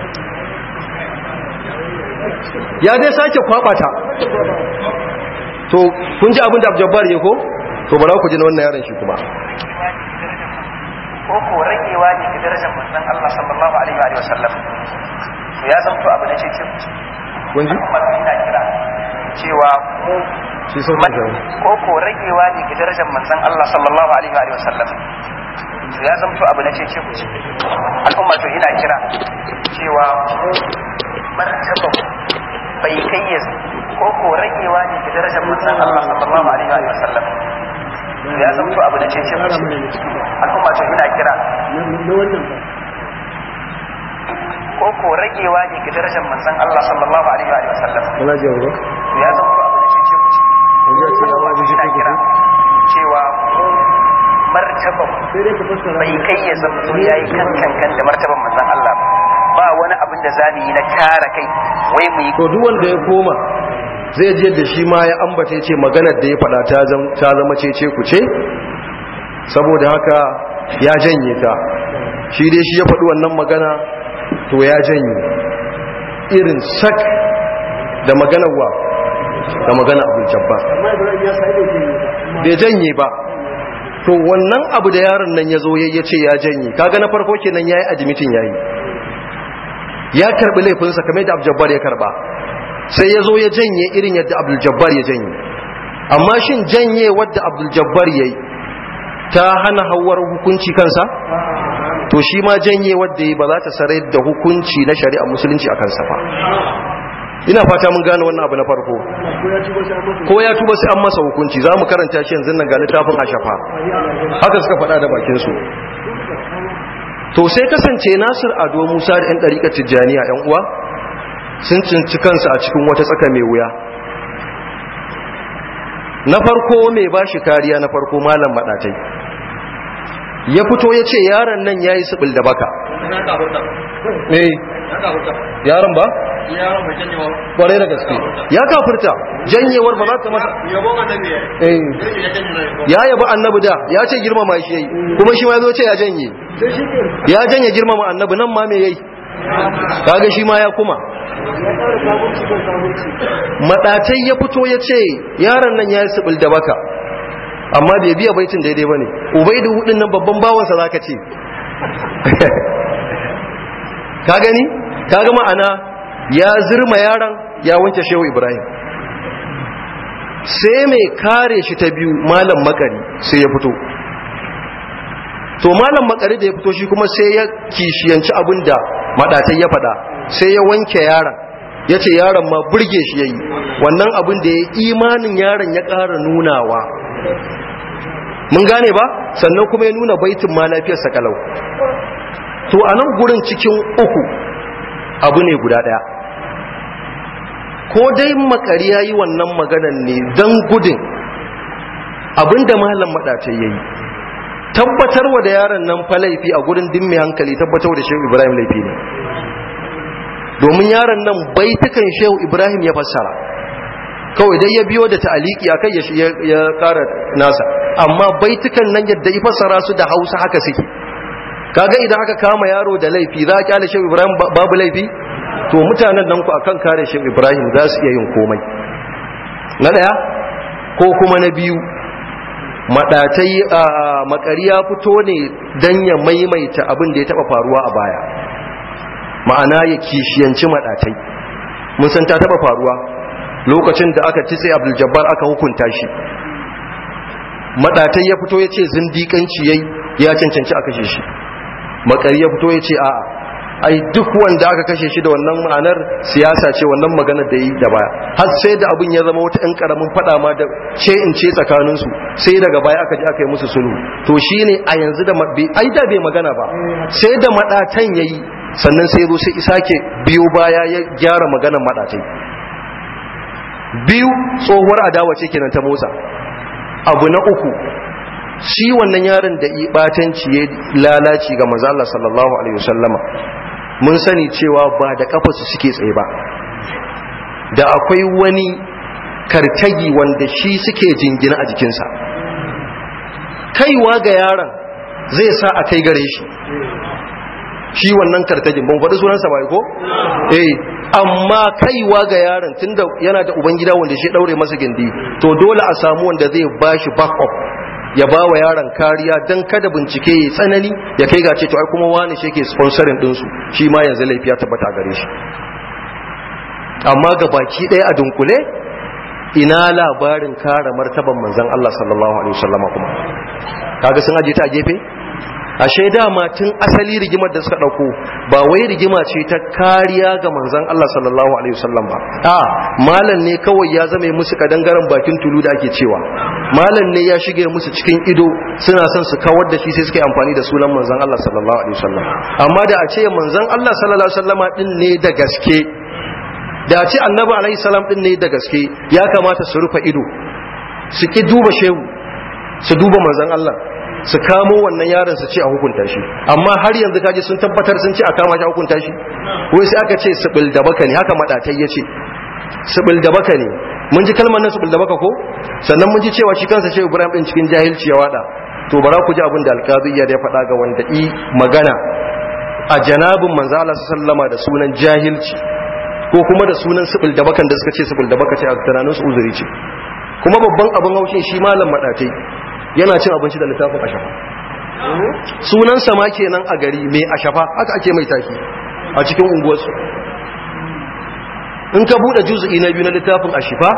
ya dai sake kwabata to kun ji abin da abdul jabbar yake ko to bara ku ji na wannan yaron shi kuma ko ko ragewa ne ga darajar manzon Allah sallallahu alaihi wa sallam to ya zanto abu na ce ce kun ji kuma ina kira cewa mu shi sun fita ko ko ragewa ne ga darajar manzon Allah sallallahu alaihi wa sallam to ya zanto abu na ce ce ku al'umma to ina kira cewa mu martaba bai kai ya ko ko ragewa ne ga darajar manzon Allah sallallahu alaihi wa sallam ya zamto abu da ce ce al'umma ce ina kira ko ko ragewa ne ga darajar manzon Allah sallallahu alaihi wa sallam kana ji ba ya zamto abu da ce ce al'umma ce ina kira cewa martaban bai kai ya zamto yayi kan kan da martaban manzon Allah ba ba wani abin da zamu yi na kare kai wai mu yi to duk wanda ya koma zai je da shi ma ya ambata ce maganar da ya faɗa ta zama cece ku ce saboda haka ya janye ta shi dai shi ya faɗi wannan magana to ya janye irin sak da maganar wa da maganar abin jabba bai janye ba to wannan abu da yaron nan ya zo ya ce ya janye kaga na farko kenan ya yi admitin ya yi ya karɓi laifinsa kamar da abin jabbar ya karɓa sai ya zo ya janye irin yadda abdul-jabbar ya janye amma shin janye wadda abdul-jabbar ya yi ta hana hawar hukunci kansa to shi ma janye wadda ya ba za ta sarai da hukunci na shari'a musulunci a kansa ba ina fata mun gane wannan abu na farko ko ya tuba sai an masa hukunci za mu karanta shi yanzu nan ga littafin ashafa haka suka faɗa da bakinsu to sai kasance nasir ado musa da 'yan ɗariƙar tijjaniya 'yan uwa sun cinci kansu a cikin wata tsaka mai wuya na farko mai ba shi kariya na farko malam maɗatai ya fito ya ce yaron nan ya yi siɓil da baka eh yaron ba? kwarai da gaske ya kafirta janyewar ba za ta masa eh ya yaba annabi da ya ce girmama shi yayi kuma shi ma ya zo ce ya janye ya janye girmama annabi nan ma me yayi kaga shi ma ya kuma madatai ya fito ya ce yaron nan ya yi sibil da baka amma bai biya baitin daidai ba ne ubaidu hudun nan babban bawansa za ka ce ka gani ka ga ma'ana ya zirma yaron ya wanke shehu ibrahim sai mai kare shi ta biyu malam makari sai ya fito to malam makari da ya fito shi kuma sai ya kishiyanci abin da madatai ya faɗa sai ya wanke yaron ya ce yaron ma burge shi ya yi wannan abin da ya imanin yaron ya ƙara nunawa mun gane ba sannan kuma ya nuna baitin ma lafiyar sakalau to a nan gurin cikin uku abu ne guda ɗaya ko dai makari ya yi wannan maganan ne don gudun abinda malam maɗatai ya yi tabbatarwa da yaron nan fa laifi a gurin dimmi hankali tabbatar da shehu ibrahim laifi ne domin yaron nan baitukan shehu ibrahim ya fassara kawai dai ya biyo da ta'aliki akai ya ya kara nasa amma baitukan nan yadda ya fassara su da hausa haka suke kaga idan aka kama yaro da laifi za a kyale shehu ibrahim babu laifi to mutanen nan ku akan kare shehu ibrahim za su iya yin komai na daya ko kuma na biyu madatai a makari ya fito ne dan ya maimaita abin da ya taba faruwa a baya ma'ana ya kishiyanci madatai mun san ta taba faruwa lokacin da aka titse abdul jabbar aka hukunta shi madatai ya fito ya ce zindiƙanci yayi ya cancanci a kashe shi makari ya fito ya ce a'a ai duk wanda aka kashe shi da wannan ma'anar siyasa ce wannan magana da yi da baya har sai da abin ya zama wata 'yan karamin fada ma da ce in ce tsakaninsu sai daga baya aka ji aka yi musu sulhu to shine a yanzu da ai da bai magana ba sai da madatan yayi sannan sai zo sai isake biyo baya ya gyara maganar madatai biyu tsohuwar adawa ce kenan ta motsa abu na uku shi wannan yaron da ibatanci ya lalaci ga manzo Allah sallallahu alaihi wasallama mun sani cewa ba da kafarsu suke tsaye ba da akwai wani kartagi wanda shi suke jingina a jikinsa kaiwa ga yaron zai sa a kai gare shi shi wannan kartagin ban faɗi sunansa ba ko eh amma kaiwa ga yaron tunda yana da ubangida wanda shi daure masa gindi to dole a samu wanda zai bashi back up ya ba wa yaron kariya don kada bincike ya tsanani ya kai ga ce to ai kuma wani shi ke sponsorin ɗinsu shi ma yanzu laifi ya tabbata gare shi amma ga baki ɗaya a dunkule ina labarin kare martaban manzon Allah sallallahu alaihi wasallam kuma kaga sun aje ta a gefe ashe dama tun asali rigimar da suka dauko ba wai rigima ce ta kariya ga manzon Allah sallallahu alaihi wasallam ba a malam ne kawai ya zama musu kadangaren bakin tulu da ake cewa malam ne ya shige musu cikin ido suna son su kawar da shi sai suka yi amfani da sunan manzon Allah sallallahu alaihi wasallam amma da a ce manzon Allah sallallahu alaihi wasallama din ne da gaske da a ce annabi alaihi salam din ne da gaske ya kamata su rufe ido su ki duba shehu su duba manzon Allah su kamo wannan yaron su ce a hukunta shi amma har yanzu kaji sun tabbatar sun ce a kama shi a hukunta shi wai sai aka ce sibil da baka ne haka madatai ya ce sibil da baka ne mun ji kalmar nan sibil da baka ko sannan mun ji cewa shi kansa shehu ibrahim din cikin jahilci ya wada to bara ku ji abin da alqazi ya ya faɗa ga wanda i magana a janabin manzo Allah sallama da sunan jahilci ko kuma da sunan sibil da bakan da suka ce sibil da baka ce a tunanin su uzuri ce kuma babban abin haushin shi malam madatai yana cin abinci da littafin ashafa sunan sama kenan a gari mai ashafa haka ake mai taki a cikin unguwarsu in ka bude juzu'i na biyu na littafin ashifa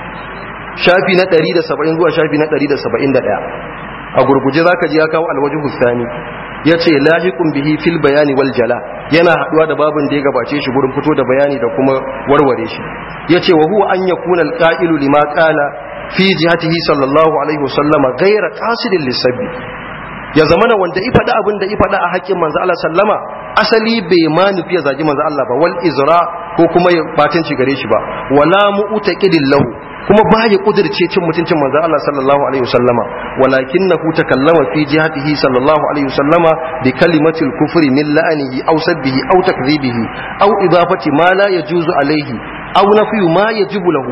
shafi na 170 zuwa shafi na 171 a gurguje zaka ji ya kawo alwajin hustani ya ce lahiqun bihi fil bayani wal jala yana haduwa da babin da ya gabace shi gurin fito da bayani da kuma warware shi ya ce wa huwa an yakuna alqa'ilu lima qala fi jihatihi sallallahu alaihi wasallama gaira qasidin lisabbi ya zamana wanda i faɗa abin da i faɗa a haƙƙin manzo Allah sallama asali bai ma nufi ya zagi manzo Allah ba wal izra ko kuma ya batanci gare shi ba wala mu'taqidin lahu kuma ba ya kudirce cin mutuncin manzo Allah sallallahu alaihi wasallama walakinahu takallama fi jihatihi sallallahu alaihi wasallama bi kalimatil kufri min la'anihi aw sabbihi aw takdhibihi aw idafati ma la yajuzu alaihi aw nafyu ma yajibu lahu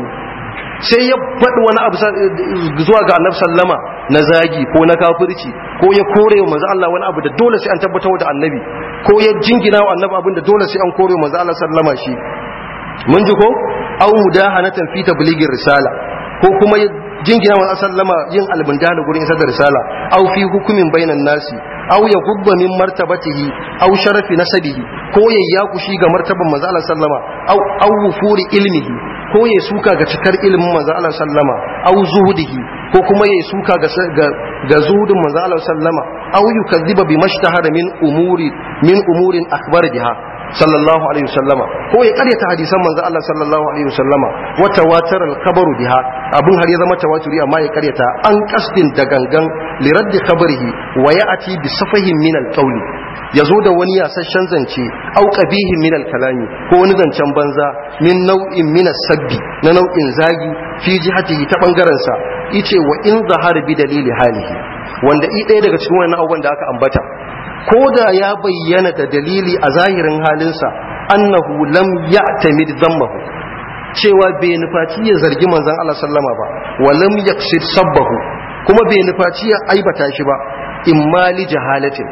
sai ya faɗi wani abu zuwa ga annabi sallama na zagi ko na kafirci ko ya kore wa manzo Allah wani abu da dole sai an tabbatar da annabi ko ya jingina wa annabi abin da dole sai an kore wa manzo Allah sallama shi mun ji ko aw mudahanatan fi tabligir risala ko kuma ya jingina wa sallama yin albindana gurin isar da risala aw fi hukumin bainan nasi aw ya gubba min martabatihi aw sharafi nasabihi ko ya yakushi ga martaban manzo Allah sallama aw aw wufuri ilmihi ko ya suka ga cikar ilimin manzo Allah sallama aw zuhudihi ko kuma ya suka ga ga zuhudin manzo Allah sallama aw yukazziba bi mashtahara min umuri min umurin akbar biha sallallahu alaihi wasallama ko ya karyata hadisan manzo Allah sallallahu alaihi wasallama wa tawatar al-khabaru biha abun har ya zama tawaturi amma ya karyata an kasdin da gangan li raddi khabarihi wa ya'ti bi safahin min al-qawli yazo da wani yasasshen zance au qabihin min al-kalami ko wani zancen banza min nau'in min as-sabbi na nau'in zagi fi jihatihi ta bangaren sa yace wa in zahara bi dalili halihi wanda i ɗaya daga cikin wannan abubuwan da aka ambata ko da ya bayyana da dalili a zahirin halinsa annahu lam ya'tamid dhammahu cewa bai nufaci ya zargi manzon Allah sallama ba wa lam yaqsid sabbahu kuma bai nufaci ya aibata shi ba imma li jahalatin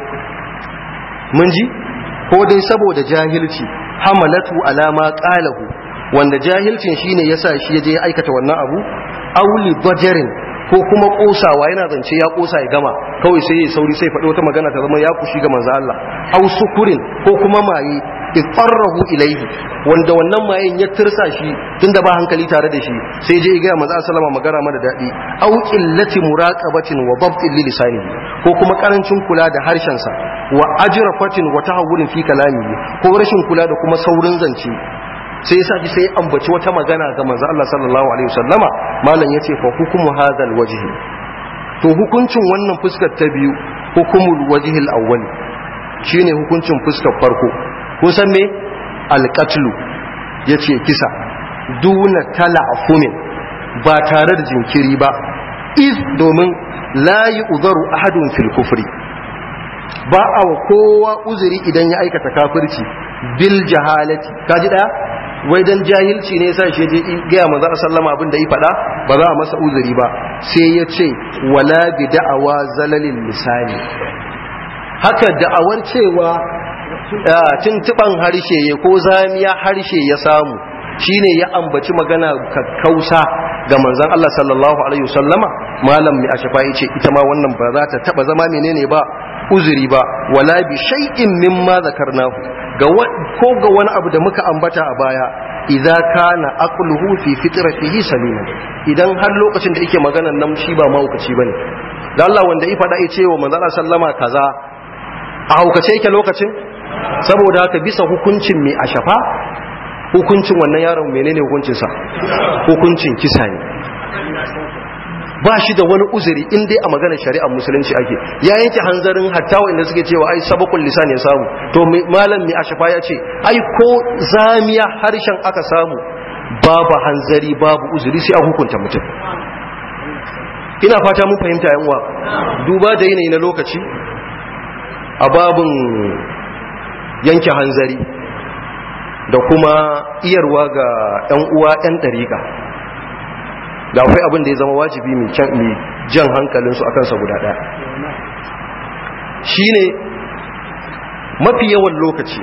mun ji ko dai saboda jahilci hamalatu alama qalahu wanda jahilcin shine yasa shi ya je ya aikata wannan abu auli bajarin ko kuma kosawa yana zance ya kosa ya gama kawai sai ya sauri sai faɗi wata magana ta zama ya kushi ga manzo Allah aw sukurin ko kuma maye ifarrahu ilaihi wanda wannan mayen ya tirsa shi tunda ba hankali tare da shi sai je ga manzo sallama magana mana dadi aw qillati muraqabatin wa dabtin li lisanihi ko kuma karancin kula da harshen sa wa ajrafatin wa tahawurin fi kalamihi ko rashin kula da kuma saurin zance sai yasa ji sai ambaci wata magana ga manzo Allah sallallahu alaihi wasallama malam yace fa hukumu hadal wajhi to hukuncin wannan fuskar ta biyu hukumul wajhil awwal shine hukuncin fuskar farko kun san me alqatlu yace kisa duna tala'fumin ba tare da jinkiri ba iz domin la yu'zaru ahadun fil kufri ba a wa kowa uzuri idan ya aikata kafirci bil jahalati kaji daya wai dan jahilci ne yasa shi je gaya manzo sallama abin da ya faɗa ba za a masa uzuri ba sai ya ce wala bi da'awa zalalil lisani haka da'awar cewa tuntuban harshe ya ko zamiya harshe ya samu shine ya ambaci magana kakkausa ga manzon Allah sallallahu alaihi wasallama malam mai ashafa yace ita ma wannan ba za ta taba zama menene ba uzuri ba wala bi shay'in mimma zakarnahu ga ko ga wani abu da muka ambata a baya idza kana aqluhu fi fitratihi salima idan har lokacin da yake maganan nan shi ba mahaukaci bane dan Allah wanda ya faɗa ya ce wa manzo sallama kaza a haukace yake lokacin saboda haka bisa hukuncin mai a shafa hukuncin wannan yaron menene hukuncinsa hukuncin kisa ne ba shi da wani uzuri in dai a maganar shari'ar musulunci ake ya yanke hanzarin hatta inda suke cewa ai sabakul lisan ya samu to malam mai ashafa ya ce ai ko zamiya harshen aka samu babu hanzari babu uzuri sai a hukunta mutum ina fata mun fahimta yan uwa duba da yanayi na lokaci a babun yanke hanzari da kuma iyarwa ga 'yan uwa 'yan ɗariƙa da akwai abin da ya zama wajibi mai jan hankalinsu a kansa guda ɗaya shi ne mafi yawan lokaci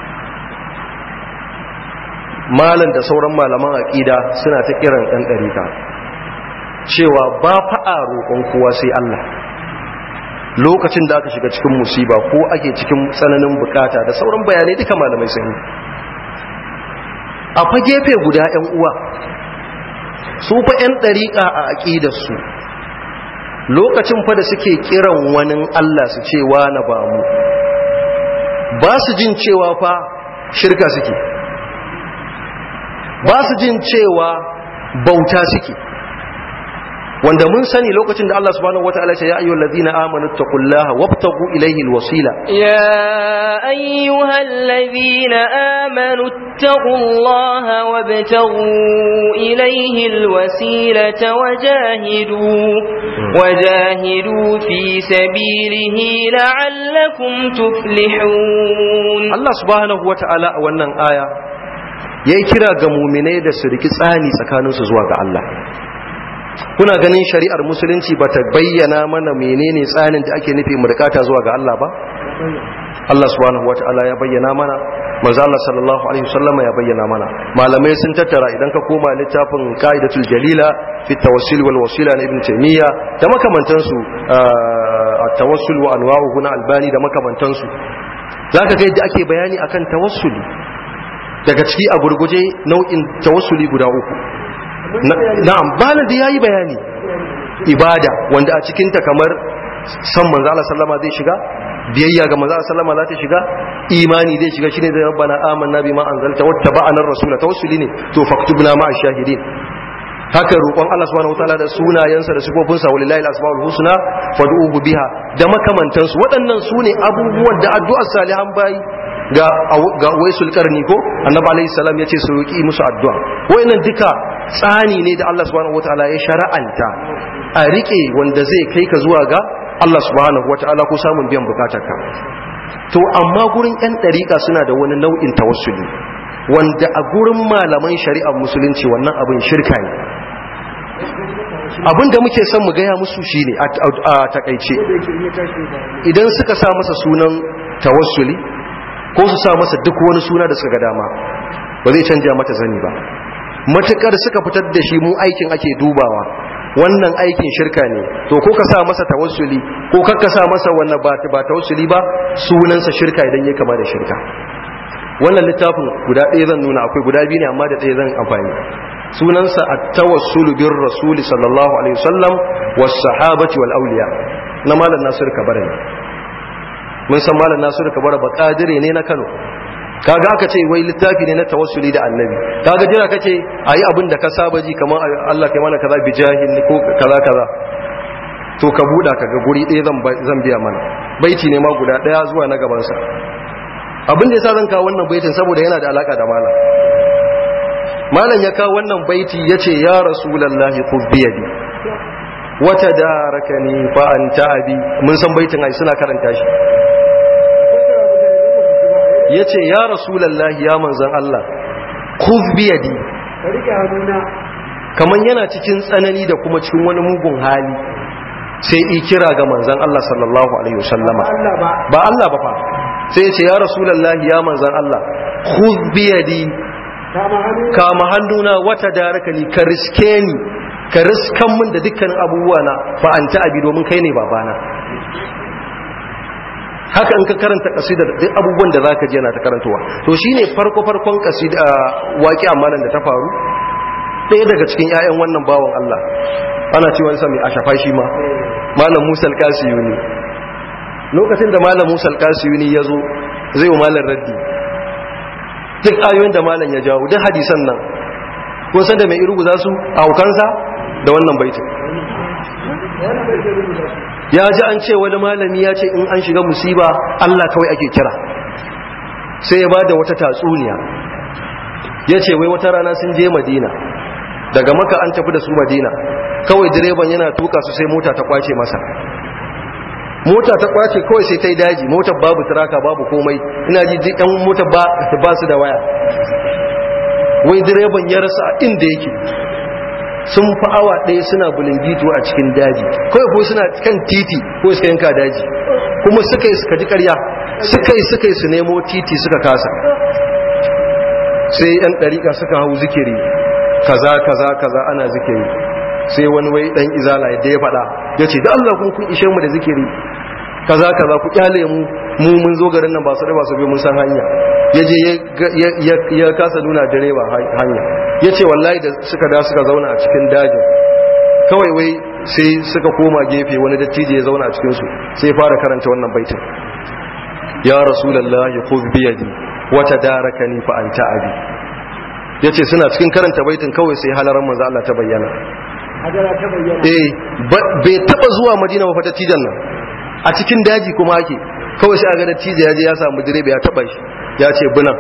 malan da sauran malaman aƙida suna ta kiran 'yan ɗariƙa cewa ba fa'a roƙon kowa sai Allah lokacin da aka shiga cikin musiba ko ake cikin tsananin bukata da sauran bayanai duka malamai sun a fa gefe guda 'yan uwa su fa 'yan ɗariƙa a aƙidarsu lokacin fa da suke kiran wani Allah su ce na ba mu ba su jin cewa fa shirka suke ba su jin cewa bauta suke wanda mun sani lokacin da Allah subhanahu wataala ya ce ya ayyuhal ladina amanu taqullaha wabtagu ilayhi alwasila يا أيها الذين آمنوا اتقوا الله وابتغوا إليه الوسيلة وجاهدوا وجاهدوا في سبيله لعلكم تفلحون Allah subhanahu wataala a wannan aya yayi kira ga mu'minai da su riki tsani tsakaninsu zuwa ga Allah kuna ganin shari'ar musulunci ba ta bayyana mana menene tsanin da ake nufi murkata zuwa ga Allah ba Allah subhanahu wata'ala ya bayyana mana manzo Allah sallallahu alaihi wasallam ya bayyana mana malamai sun tattara idan ka koma littafin qaidatul jalila fi tawassul wal wasila na ibn taymiya da makamantan su at-tawassul wa anwa'uhu na albani da makamantan su zaka ga yadda ake bayani akan tawassuli daga ciki a gurguje nau'in tawassuli guda uku na'am bala da yayi bayani ibada wanda a cikin ta kamar san manzo Allah sallama zai shiga biyayya ga manzo Allah sallama za ta shiga imani zai shiga shine da rabbana amanna bima anzalta wattaba'ana ar-rasula tawassuli ne to faktubna ma'a shahidin haka roƙon Allah subhanahu wataala da sunayensa da sifofinsa walillahi al-asmaul husna fad'uhu biha da makamantansu waɗannan su ne abubuwan da addu'ar salihan bayi ga ga waisul karni ko annabi alayhi salam yace su roki musu addu'a wayannan duka tsani ne da Allah subhanahu wataala ya shara'anta a rike wanda zai kai ka zuwa ga Allah subhanahu wataala ko samun biyan bukatarka to amma gurin yan dariƙa suna da wani nau'in tawassuli wanda a gurin malaman shari'ar musulunci wannan abin shirka ne abin da muke son mu gaya musu shine a takaice idan suka sa masa sunan tawassuli ko su sa masa duk wani suna da suka ga dama ba zai canja mata zani ba matukar suka fitar da shi mu aikin ake dubawa wannan aikin shirka ne to ko ka sa masa tawassuli ko kar ka sa masa wannan ba ba tawassuli ba sunansa shirka idan ya kama da shirka wannan littafin guda ɗaya zan nuna akwai guda biyu ne amma da ɗaya zan amfani sunansa at-tawassulu bir rasuli sallallahu alaihi wasallam was sahabati wal awliya na malam nasir kabara ne mun san malam nasiru kabara ba kadire ne na kano kaga aka ce wai littafi ne na tawassuli da annabi kaga jira kace ayi abin da ka saba ji kamar Allah kai mana kaza bi jahil ko kaza kaza to ka buda kaga guri ɗaya zan zan biya mana baiti ne ma guda ɗaya zuwa na gaban sa abin da yasa zan kawo wannan baitin saboda yana da alaka da malam malam ya kawo wannan baiti yace ya rasulullahi khudh bi yadi wata darakani fa anta abi mun san baitin ai suna karanta shi ya ce ya rasulallahi ya manzan Allah kuf biyadi kamar yana cikin tsanani da kuma cikin wani mugun hali sai i kira ga manzan Allah sallallahu alaihi wasallama ba Allah ba fa sai ya ce ya rasulallahi ya manzan Allah kuf biyadi kama hannuna wata darakani ka riske ni ka riskan min da dukkan abubuwa na fa an ta abi domin kai ne babana haka in ka karanta kasida duk abubuwan da zaka ji yana ta karantowa to shine farko farkon kasida waki amanan da ta faru ɗaya daga cikin ƴaƴan wannan bawan Allah ana cewa sa mai ashafa shi ma malam Musa al-Kasiyu ne lokacin da malam musa alkasiyuni ya zo zai wa malam raddi duk ayoyin da malam ya jawo duk hadisan nan kun san da mai irugu za su a hukansa da wannan baitin ya ji an ce wani malami ya ce in an shiga musiba Allah kawai ake kira sai ya ba da wata tatsuniya ya ce wai wata rana sun je madina daga maka an tafi da su madina kawai direban yana tuka su sai mota ta kwace masa mota ta kwace kawai sai ta yi daji motar babu turaka babu komai ina ji ɗan motar ba su da waya wai direban ya rasa inda yake sun fi awa ɗaya suna bulingito a cikin daji kawai ko suna kan titi ko suka yanka daji kuma suka yi suka ji karya suka yi suka yi su nemo titi suka kasa sai yan ɗariƙa suka hau zikiri kaza kaza kaza ana zikiri sai wani wai ɗan izala yadda ya faɗa ya ce da Allah kun kun ishe mu da zikiri kaza kaza ku kyale mu mu mun zo garin nan ba su ba su bi mun san hanya ya je ya kasa nuna direba hanya ya ce wallahi da suka da suka zauna a cikin dajin kawai wai sai suka koma gefe wani dattijo ya zauna a cikinsu sai fara karanta wannan baitin ya rasulallah ya khudh bi yadi wa tadarakani fa anta abi yace suna cikin karanta baitin kawai sai halaran manzo Allah ta bayyana eh bai taba zuwa madina ba fa dattijan nan a cikin daji kuma ake kawai sai a ga dattijo ya je ya samu direba ya taba shi ya ce bunan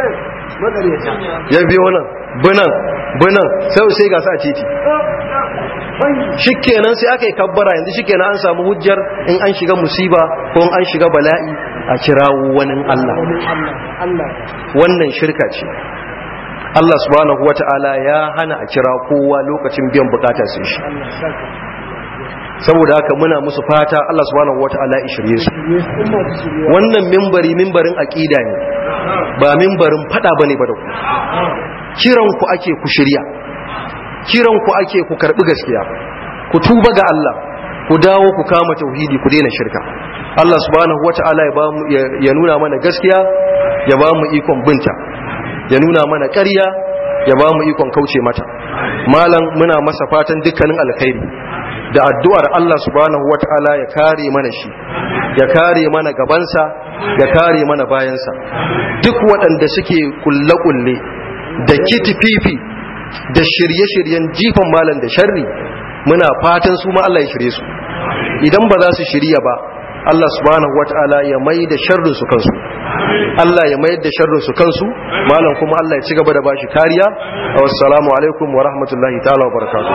ya biyo nan bunan bunan sai sai ga sa titi shikenan sai aka yi kabbara yanzu shikenan an samu hujjar in an shiga musiba ko in an shiga bala'i a kirawo wani Allah wannan shirka ce Allah subhanahu wata'ala ya hana a kira kowa lokacin biyan bukata sai shi saboda haka muna musu fata Allah subhanahu wata'ala ya shirye su wannan mimbari mimbarin aqida ne ba mimbarin fada bane ba da ku kiran ku ake ku shirya kiran ku ake ku karbi gaskiya ku tuba ga Allah ku dawo ku kama tauhidi ku daina shirka Allah subhanahu wata'ala ya bamu ya nuna mana gaskiya ya bamu ikon binta ya nuna mana ƙarya ya bamu ikon kauce mata malam muna masa fatan dukkanin alkhairi da addu'ar Allah subhanahu wata'ala ya kare mana shi ya kare mana gabansa ya kare mana bayansa duk waɗanda suke kulle-kulle da kitififi da shirye-shiryen jifan malam da sharri muna fatan su ma Allah ya shirye su idan ba za su shirya ba Allah subhanahu wata'ala ya mai da sharrin su kansu Allah ya mai da sharrin su kansu malam kuma Allah ya ci gaba da bashi kariya wassalamu alaikum wa rahmatullahi ta'ala wa barakatuh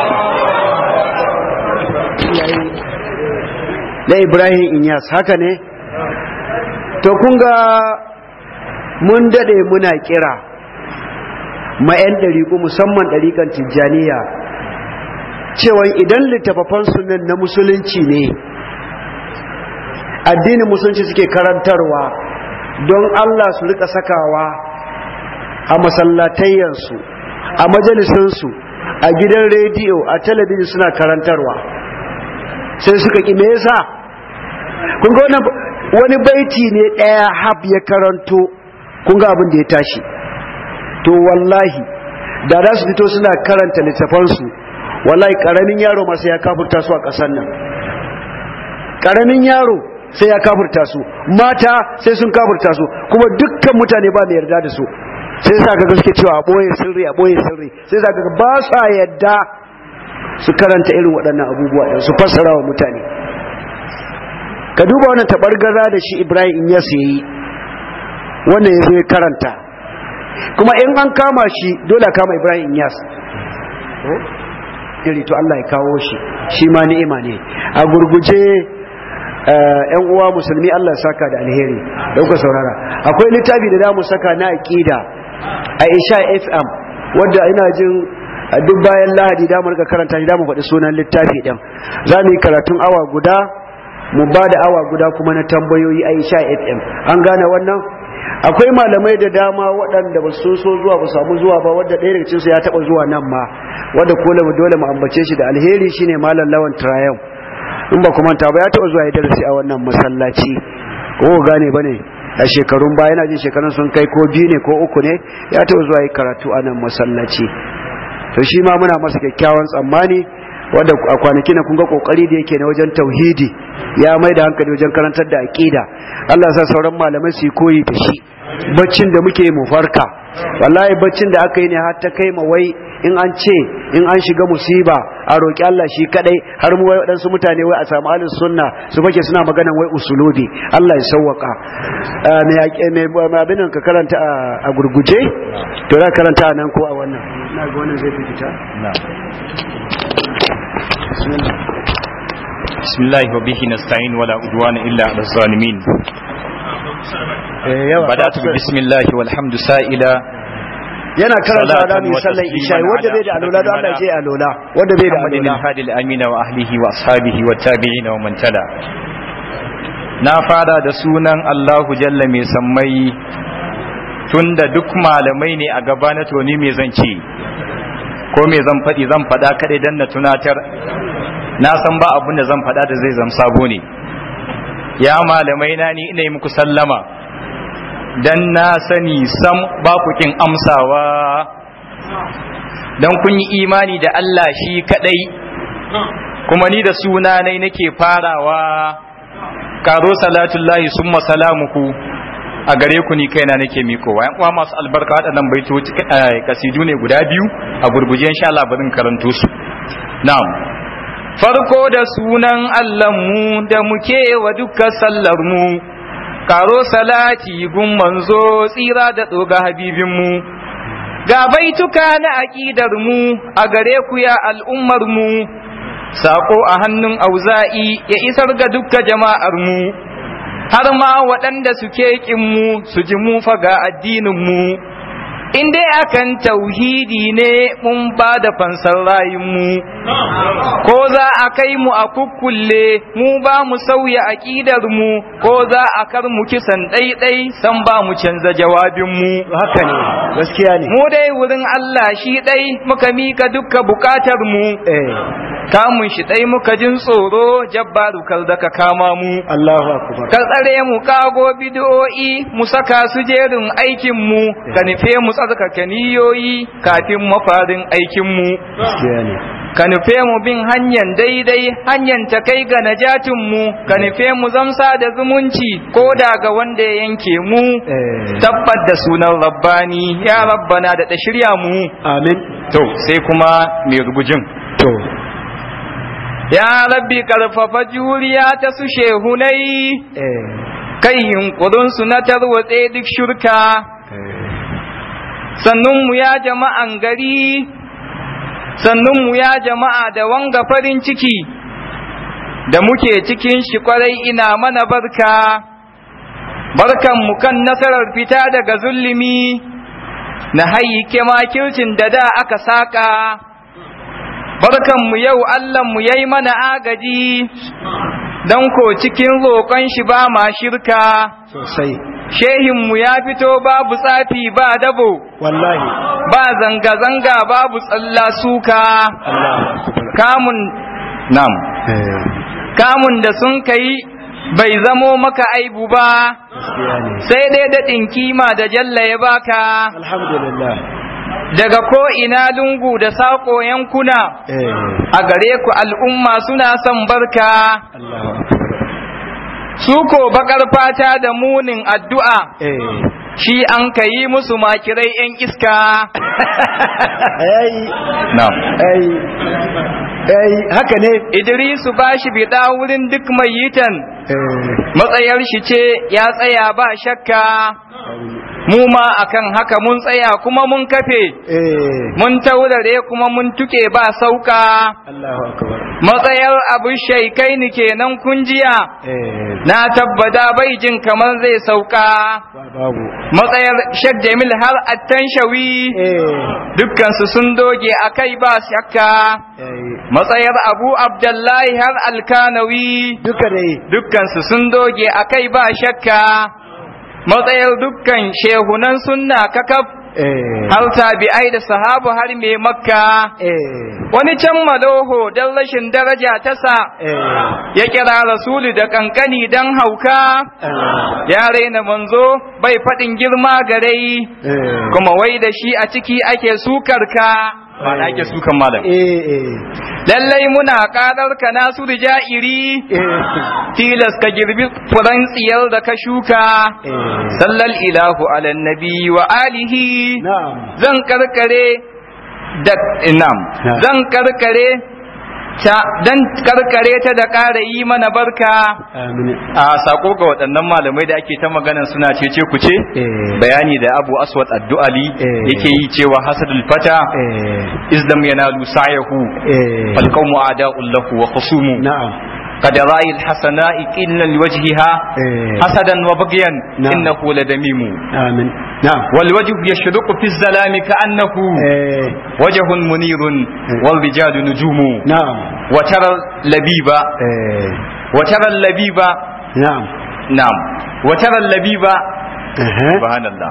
na ibrahim inyas haka ne to kun ga mun dade muna kira ma 'yan ɗariƙu musamman ɗariƙan tijjaniya cewa idan littafafan sunan na musulunci ne addinin musulunci suke karantarwa don allah su rika sakawa a masallatayyansu a majalisunsu a gidan rediyo a talabijin suna karantarwa sai suka ƙi me yasa kun ga wani baiti ne ɗaya hab ya karanto kun ga abin da ya tashi to wallahi da za su fito suna karanta littafansu wallahi ƙaramin yaro masu ya kafurta su a ƙasar nan ƙaramin yaro sai ya kafurta su mata sai sun kafurta su kuma dukkan mutane ba mai yarda da su sai sa ga suke cewa a ɓoye sirri a ɓoye sirri sai sa ga ba sa yadda su karanta irin waɗannan abubuwa ɗin su fassara wa mutane ka duba wannan taɓargaza da shi ibrahim ya yi wannan ya zo ya karanta kuma in an kama shi dole kama ibrahim yas iri to allah ya kawo shi shi ma ni'ima ne a gurguje yan uwa musulmi allah ya saka da alheri da kuka saurara akwai littafi da za mu saka na aƙida a isha fm wadda ina jin duk bayan lahadi da mu rika karanta shi da mu faɗi sunan littafi ɗin za mu yi karatun awa guda mu ba da awa guda kuma na tambayoyi a isha fm an gane wannan akwai malamai da dama waɗanda ba su so zuwa ba samu zuwa ba wadda ɗaya daga cinsu ya taɓa zuwa nan ma wadda ko dole mu ambace shi da alheri shine malam lawan trayon in ba kuma ta ba ya taɓa zuwa ya darasi a wannan masallaci ko gane ba ne a shekarun baya yana jin shekarun sun kai ko biyu ne ko uku ne ya taɓa zuwa yi karatu a nan masallaci to shi ma muna masa kyakkyawan tsammani wanda a kwanaki na kun ga kokari da yake na wajen tauhidi ya mai da hankali wajen karantar da aqida Allah ya sa sauran malamai su yi koyi da shi baccin da muke mu farka wallahi baccin da aka yi ne har ta kai ma wai in an ce in an shiga musiba a roƙi Allah shi kadai har mu wai waɗansu mutane wai a samu ahlus sunna su fake suna maganan wai usulubi Allah ya sauwaka me me abin nan ka karanta a gurguje to za karanta nan ko a wannan ina ga wannan zai fi fita بسم الله وبه نستعين ولا عدوان إلا على الظالمين بدأت بسم الله والحمد سائلا yana karanta da mai sallan isha wanda bai da alola don Allah je alola wanda bai da محمد alola الهادي الأمين وأهله وأصحابه والتابعين ومن تلا na fara da sunan Allahu Jalla mai sammai tunda duk malamai ne a gaba na toni me zan ce ko me zan faɗi zan faɗa kaɗai dan na tunatar na san ba abin da zan faɗa da zai zam sabo ne ya malamai na ni ina yi muku sallama dan na sani sam ba ku kin amsawa dan kun yi imani da Allah shi kadai kuma ni da sunanai nake farawa karo salatullahi summa salamuku a gare ku ni kaina nake mikowa yan uwa masu albarka waɗannan baitoci kasidu ne guda biyu a gurguje insha Allah barin karanto su na'am farko da sunan Allahnmu da muke wa dukkan sallarmu, karo salati gun manzo tsira da tsoga habibinmu, ga baituka na aƙidarmu a gare ku ya al'ummarmu, saƙo a hannun auza'i ya isar ga dukkan jama'armu, har ma waɗanda suke ƙinmu su ji mu faga addininmu. in dai akan tauhidi ne mun ba da fansar rayunmu ko za a kai mu a kukkulle mu ba mu sauya aƙidarmu ko za a kar mu kisan ɗaiɗai san ba mu canza jawabinmu haka ne gaskiya ne mu dai wurin Allah shi ɗai muka mika dukka bukatarmu eh kamun shi ɗai muka jin tsoro jabbaru kar da ka kama mu Allahu akbar ka tsare mu kago bidiyo'i mu saka su jerin aikinmu ka nufe mu tsarkake niyoyi kafin mafarin aikinmu gaskiya ne ka nufe mu bin hanyar daidai hanyar ta kai ga najatinmu ka nufe mu zamsa da zumunci ko da ga wanda ya yanke mu eh tabbat da sunan rabbani ya rabbana da ta shirya mu amin to sai kuma mai rubujin to ya rabbi karfafa juriya ta su shehunai eh kai yunkurinsu na tarwatse duk shirka sannunmu ya jama'an gari sannunmu ya jama'a da wanga farin ciki da muke cikin shi kwarai ina mana barka barkanmu kan nasarar fita daga zulumi na hayyike makircin da da aka saka barkanmu yau Allahnmu ya yi mana agaji don ko cikin roƙon shi ba ma shirka sosai shehinmu ya fito babu tsafi ba dabo wallahi ba zanga-zanga babu tsalla suka Allahu akbar kamun nam eh kamun da sun kai bai zamo maka aibu ba gaskiya ne sai dai daɗin kima da jalla ya baka alhamdulillah daga ko ina lungu da saƙo yankuna eh a gare ku al'umma suna son barka Allahu akbar su ko bakar fata da munin addu'a eh shi an ka yi musu makirai ‘yan iska ai nam ai ai haka ne Idrisu ba shi biɗa wurin duk mai yitan eh matsayar shi ce ya tsaya ba shakka mu ma akan haka mun tsaya kuma mun kafe eh mun taurare kuma mun tuke ba sauka Allahu akbar matsayar abu shaikai ni kenan kunjiya eh na tabbata bai jin kamar zai sauka babu matsayar Sheikh Jamil har attan shawi eh dukkansu sun doge a kai ba shakka eh matsayar Abu Abdullahi har alkanawi duka dai dukkansu sun doge a kai ba shakka matsayar dukkan shehunan sunna kakaf eh har tabi'ai da sahabu har mai makka eh wani can maloho don rashin daraja ta sa eh ya kira rasulu da kankani don hauka Allah ya raina manzo bai faɗin girma garai eh kuma wai da shi a ciki ake sukar ka ba da ake sukan malam eh eh lallai muna kadar ka nasu da ja'iri eh tilas ka girbi furan tsiyar da ka shuka eh sallal ilahu ala nabi wa alihi na'am zan karkare da na'am Na'am. zan karkare ta dan karkare ta da ƙara yi mana barka amin a sako ga waɗannan malamai da ake ta magana suna cece ku ce eh bayani da Abu Aswad Addu'ali Eh. yake yi cewa hasadul fata eh izdam yanalu sa'yahu eh fal qawmu a'da'u lahu wa khusumu na'am قد رأي الحسناء إلا لوجهها eh حسدا وبغيا نعم. إنه لدميم amin na'am والوجه يشرق في الظلام كأنه eh وجه منير والرجال نجوم na'am وترى اللبيب eh وترى اللبيب na'am نعم وترى اللبيب eh سبحان الله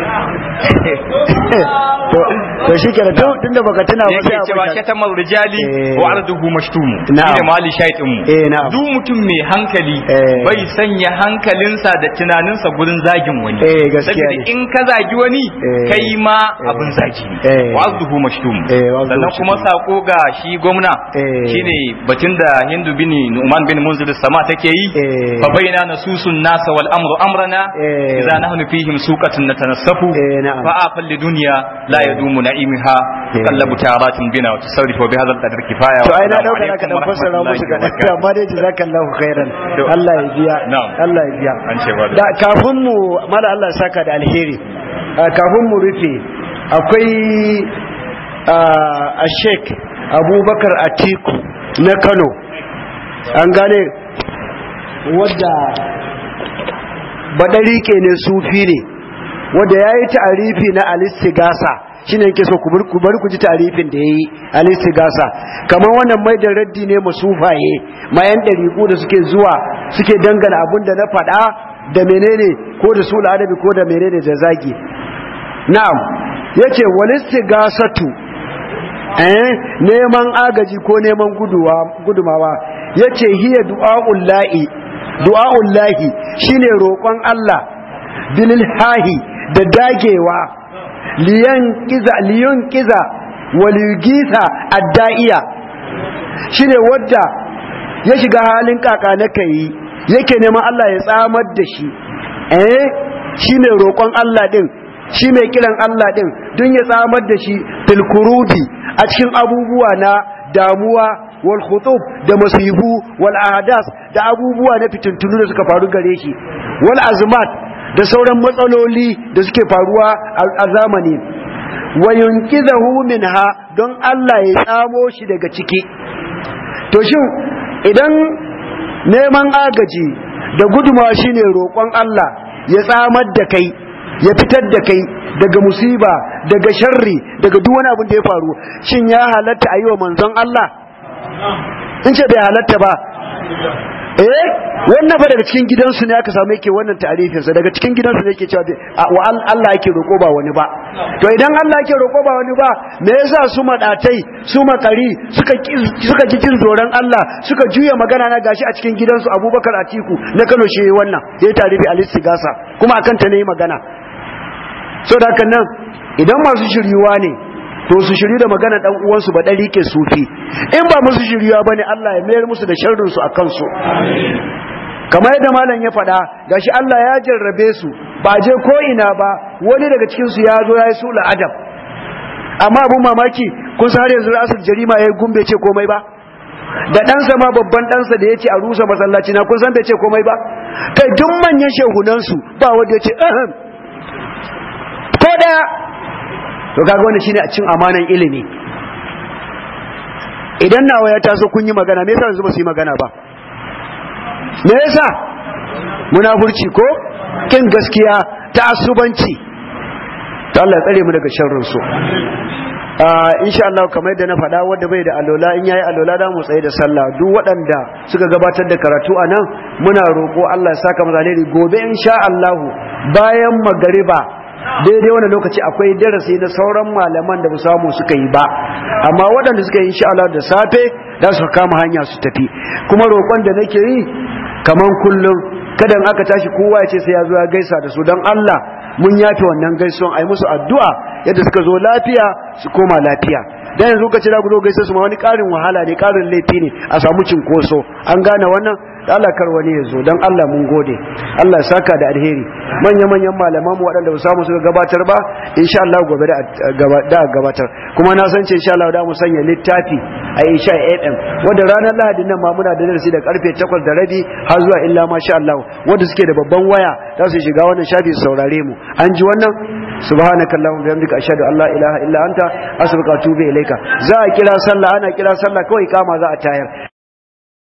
to to shikenan to tunda baka tuna ba sai yake a cewa baka- shatamar rijali Eh. wa arduhu mashtumu Na'am. shine mali shaitin mu eh na'am duk mutum mai hankali Eh. bai sanya hankalinsa da tunaninsa gurin zagin wani Eh, gaskiya saboda ne. in ka zagi wani Eh. kai ma Eh. abin zagi ne Eh. wa arduhu mashtumu Eh, wa arduhu sannan kuma mashtumu. sako ga shi gwamna Eh. shine batun da Hindu bin Nu'man bin Munzir sama take yi Eh. fa baina nasusun nasa wal amru amrana Eh. idza nahnu fihim suqatun natanassafu Eh, na'am. fa afal lidunya la yadumu na'imiha Eh. kallabu taratin bina wa tasarrufu bi hadha al-qadr kifaya to wa ai na assalamu dauka alaikum naka dan wa fassara musu rahmatullahi wa ga barakatuh. amma dai jazakallahu khairan To. Allah ya biya Na'am. Allah ya biya An ce ba da- da kafin mu mala Allah ya saka da alheri ah, kafin mu rufe akwai a Sheikh Abubakar Atiku na Kano an gane wadda badarike ne sufi ne wadda ya yi ta'arifi na alistigasa shi ne yake so ku bar- ku bari ku ji ta'arifin da ya yi alistigasa kamar wannan mai da raddi ne masufaye mayan ɗariƙu da suke zuwa suke dangana abin da na faɗa da menene ko da sula adabi ko da menene da zagi na'am yace walistigasatu eh neman agaji ko neman guduwa gudumawa yace hiya du'aul lahi du'aul lahi shine roƙon Allah bilil hahi da dagewa liyan kiza liyan kiza waliyugisa adda'iya shine wadda ya shiga halin kaka na kai yake neman Allah ya tsamar da shi eh shine roƙon Allah din shi mai kiran Allah din don ya tsamar da shi fil kurubi a cikin abubuwa na damuwa wal khutub da masibu wal ahadas da abubuwa na fitintunu da suka faru gare shi wal azmat da sauran matsaloli da suke faruwa a zamani wa yunqizahu minha don Allah ya tsamo shi daga ciki to shin idan neman agaji da gudumawa shine roƙon Allah ya tsamar da kai ya fitar da kai daga musiba daga sharri daga duk wani abin da ya faru shin ya halatta a yi wa manzon Allah in ce bai halatta ba eh wannan fa daga cikin gidansu ne aka samu yake wannan ta'arifin sa daga cikin gidansu ne yake cewa wa Allah yake roko ba wani ba to idan Allah yake roko ba wani ba me yasa su madatai su makari suka suka ji jin zoran Allah suka juya magana na gashi a cikin gidansu Abubakar Atiku na Kano shi wannan yayi tarifi al-istigasa kuma akan ta ne magana saboda haka nan idan masu shiryuwa ne to su shiryu da magana dan uwansu ba dari ke sufi in ba musu shiryuwa bane Allah ya mayar musu da sharrin su akan su kamar yadda malam ya faɗa gashi Allah ya jarrabe su ba je ko ina ba wani daga cikin su ya zo ya yi sula adab amma abun mamaki kun san har yanzu rasul jarima ya gumbe ce komai ba da ɗansa ma babban ɗansa da ya ce a rusa masallaci na kun san bai ce komai ba kai duk manyan shehunansu ba wanda ya ce ahem ko ɗaya to kaga wannan shine a cin amanan ilimi idan nawa ya taso kun yi magana me yasa yanzu ba su yi magana ba me yasa munafurci ko kin gaskiya ta asubanci to Allah ya tsare mu daga sharrin su insha Allah kamar yadda na faɗa wanda bai da alola in yayi alola da mu tsaye da sallah duk waɗanda suka gabatar da karatu a nan muna roƙo Allah ya saka mu alheri gobe insha Allah bayan magariba daidai wani lokaci akwai darasi na sauran malaman da ba samu suka yi ba amma waɗanda suka yi insha Allah da safe za su kama hanya su tafi kuma roƙon da nake yi kaman kullum kada in aka tashi kowa ya ce sai ya zo ya gaisa da su don Allah mun yafe wannan gaisuwan a yi musu addu'a yadda suka zo lafiya su koma lafiya dan yanzu ka ce da gudu gaisa su ma wani karin wahala ne karin laifi ne a samu cinkoso an gane wannan Allah kar wani ya zo don Allah mun gode Allah saka da alheri manya-manyan malaman mu waɗanda ba samu suka gabatar ba insha Allah gobe da gabatar kuma na san ce insha Allah da mu sanya littafi a insha FM wanda ranar Lahadi nan ma muna da darasi da karfe 8 da rabi har zuwa illa masha Allah wanda suke da babban waya za su shiga wannan shafi su saurare mu an ji wannan subhanakallahumma bihamdika ashhadu an la ilaha illa anta astaghfiruka wa atubu ilaika za a kira sallah ana kira sallah kawai kama za a tayar